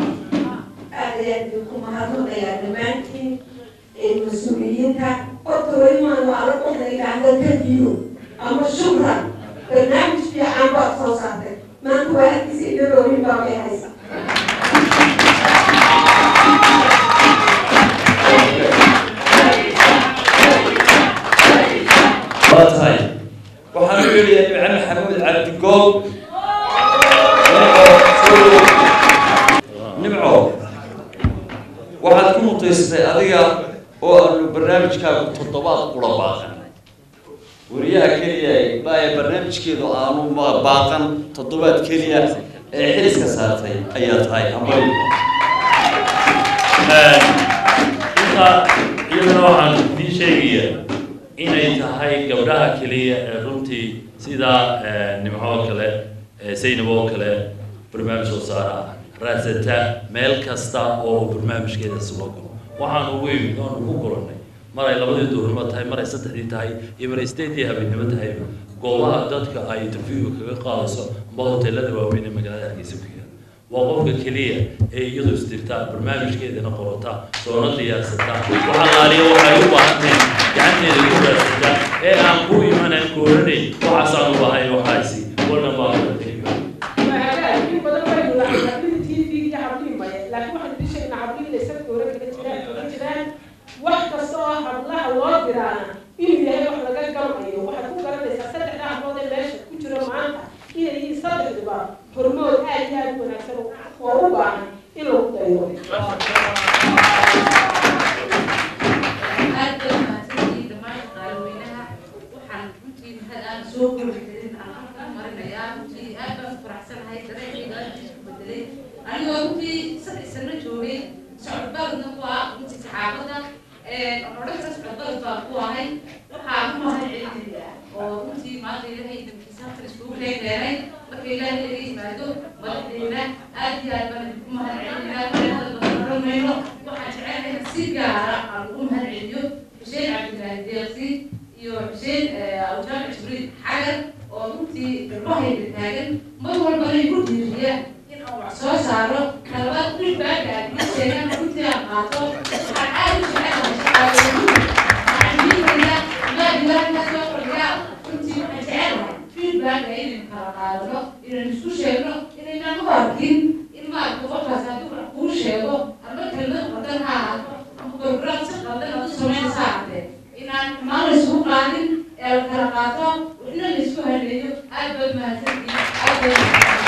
aad ayaan idinku mahadnaqayaa dhammaantiin ee mas-uuliyiinta qodka weymaan waa la dhexda idhaahda kadiyo ama shukran barnaamij fiican baad soo saartay maanta waa halkiisa idalooyin baa may haysa waa tahay waxaan u yeedhayaa nimco maxamuud cabdigool nimco waxaad ku mutaysatay adiga oo aanu barnaamijkaagu toddobaad qura baaqan wariyaha keliya baa barnaamijkeedu aanu ma- baaqan toddobaad keliya ee xiliska saartay ayaa tahay hambali inta iyadana waxaan idiin sheegaya inay tahay gabdhaha keliya ee runtii sida nimco kale saynab oo kale barnaamij soo saara raasata meel kasta oo barnaamijkeeda sugo galo waxaan ugu imid oon ugu kulannay maray labadii duurnimo tahay maray saddexdii tahay iyo maray sideedii habeennimo tahay goobaha dadka ay interviewga kaga qaadayso amba hoteelada waaweyn ee magaalada hargeysa ku yaala waa qofka keliya ee iyadu isdirta barnaamijkeedana qorata soona diyaarsata waxalaaliya waxay u baahanteen gacanteeda ku raadsata ee aan ku imanan kooranayn waxaasaan u bahay waxaasi walna baa in badan waynu lahay hablihii tv iyo hablihii maye laakiin waxaan idin sheegnaa hablihii inay safka hore kaga jiraan kaga jiraan wax kasta oo hablaha loo diraana inuu yahay wax laga gamayo waxaad ku garanaysaa saddexda hablood ee meesha ku jira maanta inay yihiin saddexduba hormood aad iyo aad u wanaagsan oo u baahan in lagu dayo aad bay mahadsantihiin dhammaan shaqaalaweynaha waxaan runtii mahad aan soo koobi karin aan halka marinayaa runtii aad baan u faraxsanahay dareenkayga aad isku bedelay anigoo runtii saddex sano joogay socod baladna ku ah runtii saxaafadda odhan kara socod balad baan ku ahay waxaa ku mahad celinaya oo runtii maanta ilaahay damkiisa halkan iskugu keenay marka ilaahay laga yimaado madaxdeena aad iyo aad baan idinku mahad celinayaa mareehada badan oran mayno waxaan jecelahay si gaara aan ugu mahad celiyo xuseen cabdilaahi deeqsi iyo xuseen awjaamac jibriil xagar oo runtii garbahayda taagan mar walbana igu dhiiriya in aan wax soo saaro talabaad feedbacka aad iga sheegaan runtii aan qaato waxaan aad u jecelahay shaqaaleyni waxaan diidayaa maadilaanka soo fadhiyaa runtii waxaan jecelahay feedbacka inaynu kala qaadano inaynu isku sheegno inaynaan u arkin in maarka qofkaas hadduu wax kuu sheego ama kelmad qaldan ha ahaato ama program si qaldan aad u samaynaysa ahaatee inaan xumaan la isugu qaadin ee la kala qaato ina la isku haleeyo aad baad mahadsantihiin aad baad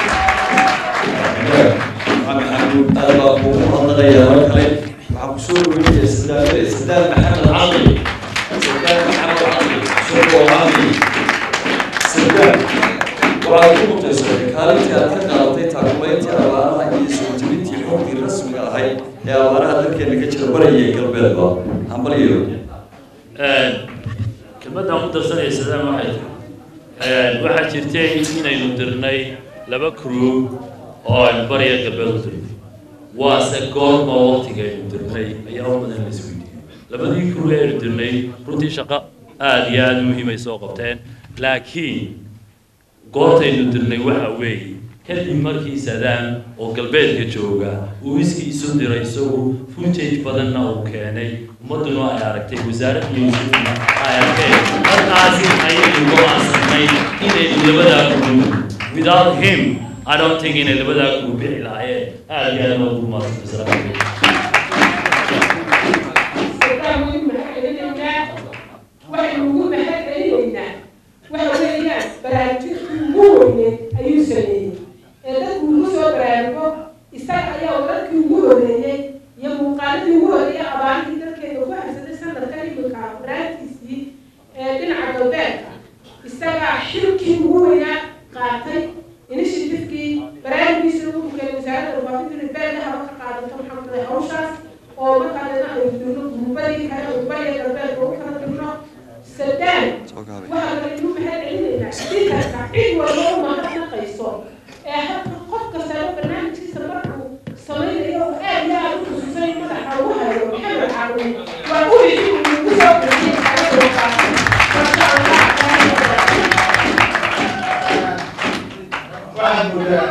maxamuud aad baa kuugu hadlaqayaa mar kale waxaa kusoo dhaweynaya sadaam sadaam maxamed cali sadaam maxamed cali soo cali sadaam waxaad ku mutaysatay kaalintii aad ka qaadatay taakulayntii abaaraha iyo soo jebintii xogtii rasmiga ahayd ee abaaraha dalkeena ka jira bariya iyo galbeedba hambaliyo kelmadaan ku darsanaya sadaan waxay tahay waxaa jirtay inaynu dirnay laba crew oo aynu bariya galbeed u dirnay waase goorma waqtiga aynu dirnay ayaa u badan la isweydiiyey labadii crew ee aynu dirnay runtii shaqo aada iyo aada muhiim ay soo qabteen laakiin goortaynu dirnay waxa weeye kadib markii sadaan oo galbeedka jooga uu iskii isu diray isagu footage badanna uu keenay ummadduna ay aragtay wasaaradda iyo wasiirkuna ay arkeen markaasi ayaynu go-aansanay inaynu labadaa group without him I don't think inay labadaa group bixi lahaayeen aada iyo aada ugu mahadsantahay sadaan waynu mahad celinaynaa waxaynu ugu mahad celinaynaa waxa weeyaan baraarujintii ugu weyneed ayuu sameeyey ee dadku ugu soo baraarugo isaga ayaa wararkii ugu horeeyey iyo muuqaaladii ugu horeeyay abaartii dalkeeda ku habsaday sanadkan iminka baraarkiisii ee dhinaca galbeedka isagaa xilkii ugu weynaa qaatay initiativekii baraarugiisii ugu keenay wasaaradda warbaahinta beelka haba ka qaadato maxaa kale hawshaas oo markaadana aynu dirno gurbadii kale gurbadii galbeedka ugu kala dirno sadaan waxaa kale inu mahad celinaynaa spikarka cid walba u mahadnaqayso ee hadda qof kastaba barnaamijkiisa markuu samaynayo oo aad iyo aad u xusuusanay madaxa ugu hayo maxamed caawin waa u wixii uu ugu soo bixiyey xaalada waqaasi masha allah waxaad moodaa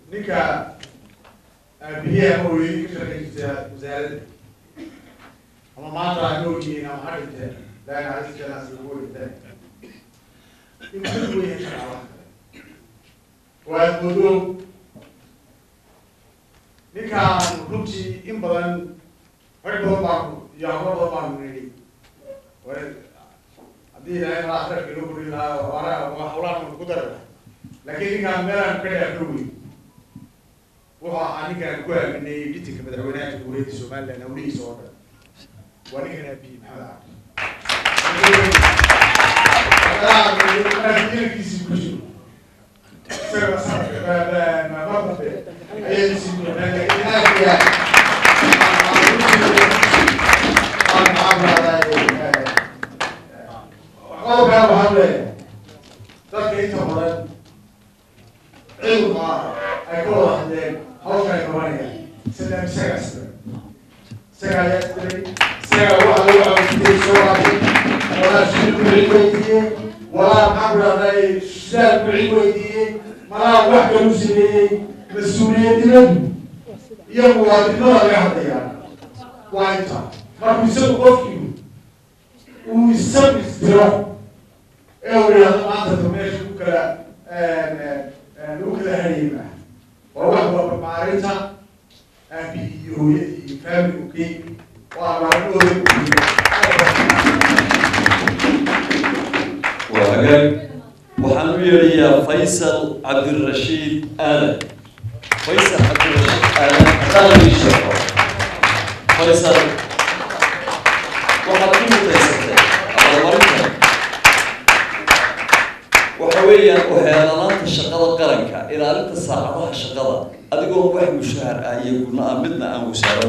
ninka aabihii ama hooyadii ka shaqaynaysa wasaaradda ama maanta ha noolyihiin ama ha dhinteen laakin caliskeedaas ugu dhinteen inuu ka duwan yahay shaqaalaha kale waa moodo ninkaan runtii in badan rag badan baanu iyo hablo badan baanu nidhi war haddii ilaahay malaa kharafka inoo korin lahaa waara hawlahan ku dari lahaa laakiin ninkaan meelaan ka dhaafno wey wuxuu ahaa ninkaan ku aaminay mitinka madaxweynaha jamhuuriyadda somaliland hawlihiisa oo dhan waa ninkan aabiyi maxamed aabiyiinkiisi ku jiro isaga sanadka mardambe ayay sii doonaan laakiin aad iyo aad aan maxaan qodobkaa waxaan leeyahay dadka inta badan cilma ay ka wada hadleen hawsha ay qabanayaan sida isaga isdiray isaga ayaa isdiray isaga waxa lagu caawintay soo raacay walaa shil kucid weydiiyey walaa maxaan ku dhahday shidaal kucid weydiiyey malaa wax kalu sameeyey mas-uuliyadnimadu iyo muwaadinimada laga hadlayaa waa inta markuu isagu qofkiiu uu isagu isdiro ee uu yidhahdo maanta ta meesha ku kala lagu kala hariyeyma waa wax walba maarinta aabi iyo hooyadii iyo faamiligu ka yimi waa maalmadooda waa hagaag waxaan u yeedhayaa faysal cabdirashiid aadan faysal cabdirashiid aadan haddaan ii sheego faysal waxaad ku mutaysatay abaalmarinta waxa weeyaan uheelanaanta shaqada qaranka ilaalinta saacadaha shaqada adigoo wax mushahar ah iyo guna ah midna aan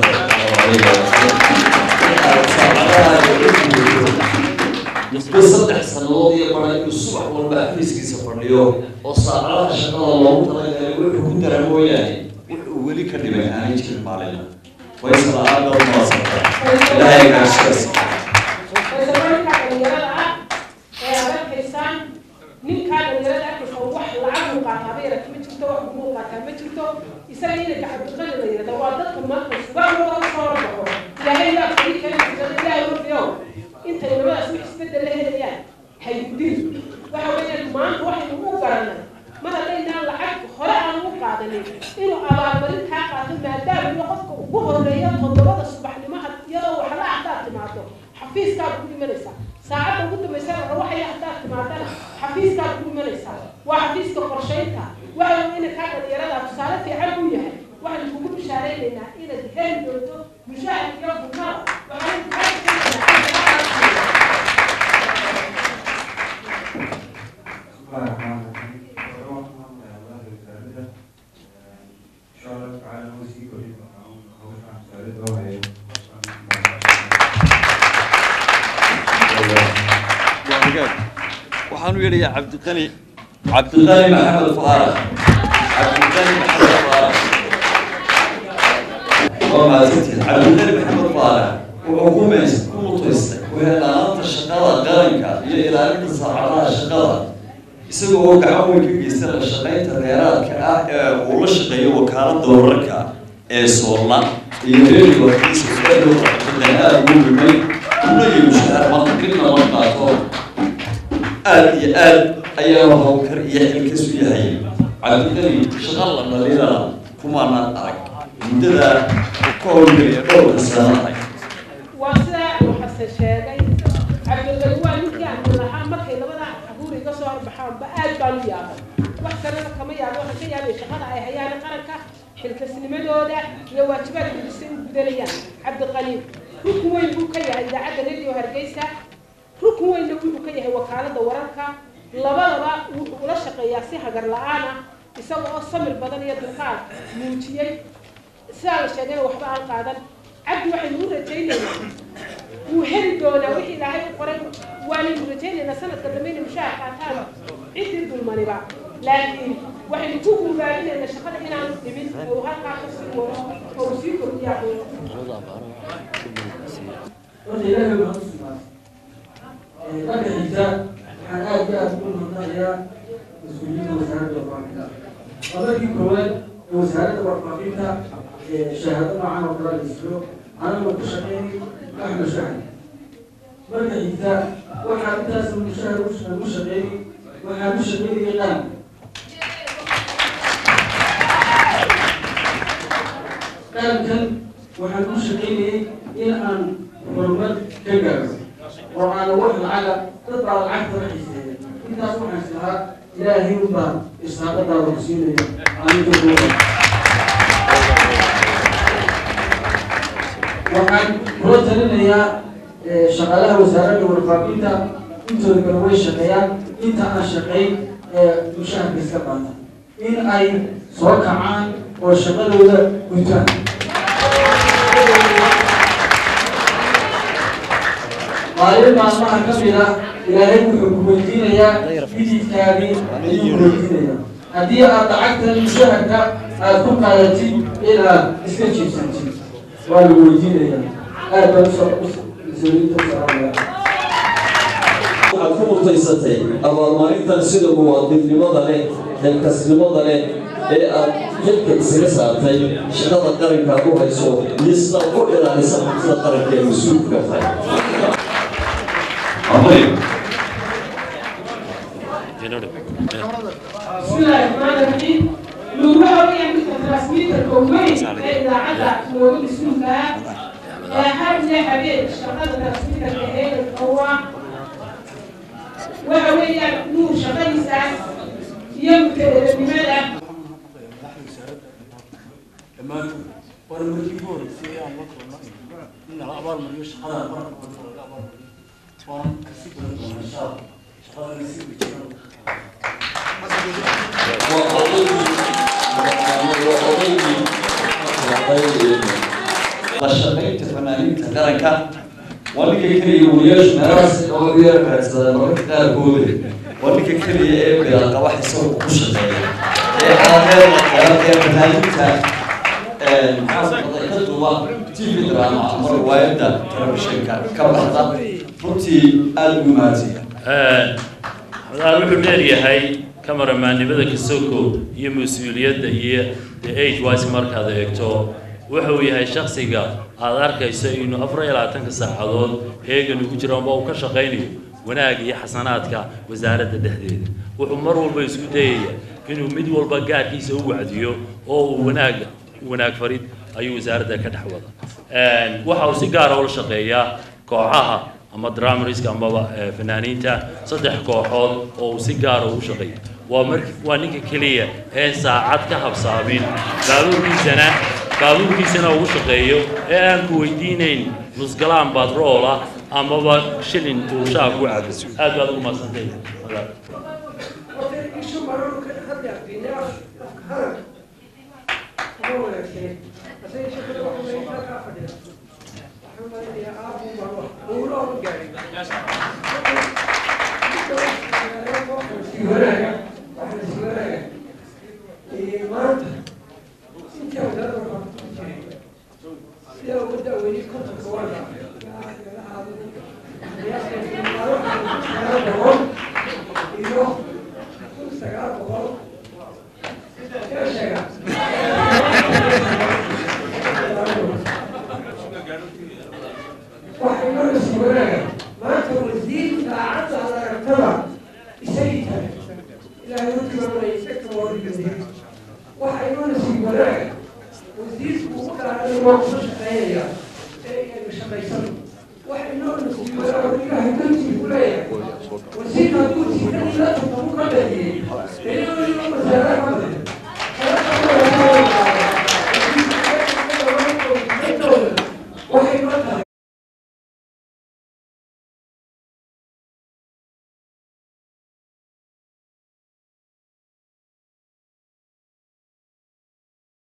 wasaarada muddo saddex sannadood iyo bara inuu subax walba xafiiskiisa fadhiyo oo saacadaha shaqada loogu talagalay wuxuu ku dara mooyaane wuxuu weli ka dhibay aanay jirin maalina faysal aad baad umahadsanta ilaahay gaashaas ninkaa dhalinyarada arkaysa wax lacag uu qaataa ba yarata ma jirto wax gumuu qaataa ma jirto isaga ina gacabdiqani la yirahda waa dadka maanta subaxdooda usoo horbaxo ilaahay yaa kali keenaysa ilaahay warfiyo intay labadaas wax isbedel la helayaan haydin waxa weeyaan maanta waxaynu u garanay mar haddaynaan lacag hore aan u qaadanin inuu abaalmarin kaa qaato maadaama iyo qofka ugu horeeya toddobada subaxnimo iyadoo waxla haddaad timaado xafiiskaad ku imanaysaa saacadda ugu dambaysa waxay haddaad timaadana xafiiskaad ku imanaysaa waa xafiiska qorshaynta waxa ina kaa dhalinyarada tusaale fiican u yahay waxaan kugu bishaaraynaynaa inaad heli doonto mushaahid iyo bunada waxaan waxaan u yeedhayaa cabdiqani cabdiqani maxamed faarax cabdiqani maxamed faarax waa mahadsantihin cabdiqani maxamed faarax wuxuu ku meys ku mutaystay wehelanaanta shaqada qaranka iyo ilaalinta saacadaha shaqada isagoo oo gacan weyn ka geystay la shaqaynta reeraadka ah ee uu la shaqeeyo wakaalada wararka ee soolna iyo reeriga warkiisa fadhowda aada ugu dhimay una iyo mushahaar maqribna la qaato aada iyo aad ayaa hawkar iyo xilkasu yahay cabdiqani shaqa la dhaliilana kumaanaan arag muddada ka howlgeliya dhowrka sanadahay waa sidaa uu xasan sheegay cabdiqani waa ninkii aan lahaa markay labada cabuur iga soo horbaxaanba aad baan u yaabay wax kalena kama yaabo waxaan ka yaabay shaqada ay hayaan qaranka xilkasnimadooda iyo waajibaadkooda si u gudanayaan cabdiqani rukun weyn buu ka yahay idaacadda radio hargeysa rukun weynna wuxuu ka yahay wakaalada wararka labadaba wuxuu ula shaqeeyaa si hagar la-aan ah isaga oo samir badan iyo dulqaad muujiyey sidaa la sheegayna waxba aan qaadan cabdi waxaynu u rajaynaynaa wuu heli doonaa wixii ilaahay u qoray waanaynu rajaynaynaa sanadka dambe inay mushaar qaataan ciddii dulmaniba laakiin waxaynu ku guubaabinaynaa shaqada inaanu dhimin oo uu halkaa ka sii wado oo uu sii kordhiyaa marka xigta waxaan aad iyo aad ugu mahadnaqayaa mas-uuliyiinta wasaaradda warfaafinta waa markii koowaad ee wasaaradda warfaafinta shahaado noocan oo kale la isiyo anagoo ku shaqeynay wax mushahar marka xigta waxaa intaas mushahar ugu shaqeeyay waxaa ku shaqeynayay qaran qarankan waxaan ku shaqeynayay in aan horumar ka gaaro oo aan wax lacaga dad baa lacagta la xiiseeya intaas waxaan islahaa ilaahay unbaa isaaqadaada ku siinaya aniga dooda waxaan kula talinayaa shaqaalaha wasaaradda warfaafinta intooda kale way shaqeeyaan inta aan shaqeyn mushaharka iska qaata in ay soo kacaan oo shaqadooda gutaan maalin maalmaha ka mid ah ilaahay wuxuu ku weydiinayaa bididkaagii ayuu ku weydiinayaa haddii aad lacagtan mushaharka aad ku qaadatid inaad iska jiibsatid waa lagu weydiinayaa aad baan usoo waxaad ku mutaysatay abaalmarintan sida muwaadinimada leh xilkasnimada leh ee aad xilka isaga saartay shaqada qaranka aad u hayso iyo sidaad ku ilaalisa xabsida qaranka ee mas-uulka tahay بسم الله الرحمن الرحيم نوها ويا مثل ترانسميتر كومين إذا عدا موجود اسمها هذا زي حبيب شغال ترانسميتر كهيل القوة وهويا نور شغال يساس يمكن بماذا dhammaan waana markii ugu horeysay ee aan la kulnay in nala abaalmariyo shaqada qaranka oo laga abaalmariyo waan kasi gudan doonaa insha allah shaqadana si wajiran la shaqaynta fanaaniinta qaranka waa ninka keliya wariyaashu meelahaas oo yar raadsadaan mararka qaarkooda waa ninka keliya ee bilaaqaba isagoo ku shaqeeya ee aadeeda ee fanaaniinta maxaa ka duuba tv drama ama riwaayadda telefishinka ka baxda runtii aada ugu mahadsiya madaar wuxuu dheeryahay kamaramaannimada kasoko iyo mas-uuliyadda iyo the age wise markaad eegto wuxuu yahay shaksiga aad arkayso inuu afar iyo labaatanka saacadood heegan ugu jiro amba uu ka shaqaynayo wanaag iyo xasanaadka wasaaradda dhexdeeda wuxuu mar walba isku dayaya inuu mid walba gaarkiisa u wacdiyo oo uu wanaag wanaag farid ayuu wasaaradda ka dhex wada waxa uu si gaara ula shaqeeyaa kooxaha ama dramariska amaba fanaaniinta saddex kooxood oo uu si gaara ugu shaqeeya waa mar waa ninka keliya ee saacad ka habsaamin baabuurkiisana baabuurkiisana ugu shaqeeyo ee aan ku weydiinayn nusgalaan batroola amaba shilin uu shaaf ku cabo aad baad ugu madsantay maanta wasiirka saacadda aragtaba isagii kale ilaahay hortimaanaya isagta warigadiya waxa inoo nasiib wanaaga wasiirku ugu dhaaday waa kuma shaqeynaya ee inaga shaqaysano waxa inoo nasiib wanaaga ilaahay dantii ku leeyahay wasiirka hadduu tiikadii la tartamu ka dhaliyey ee inoo wasaaraha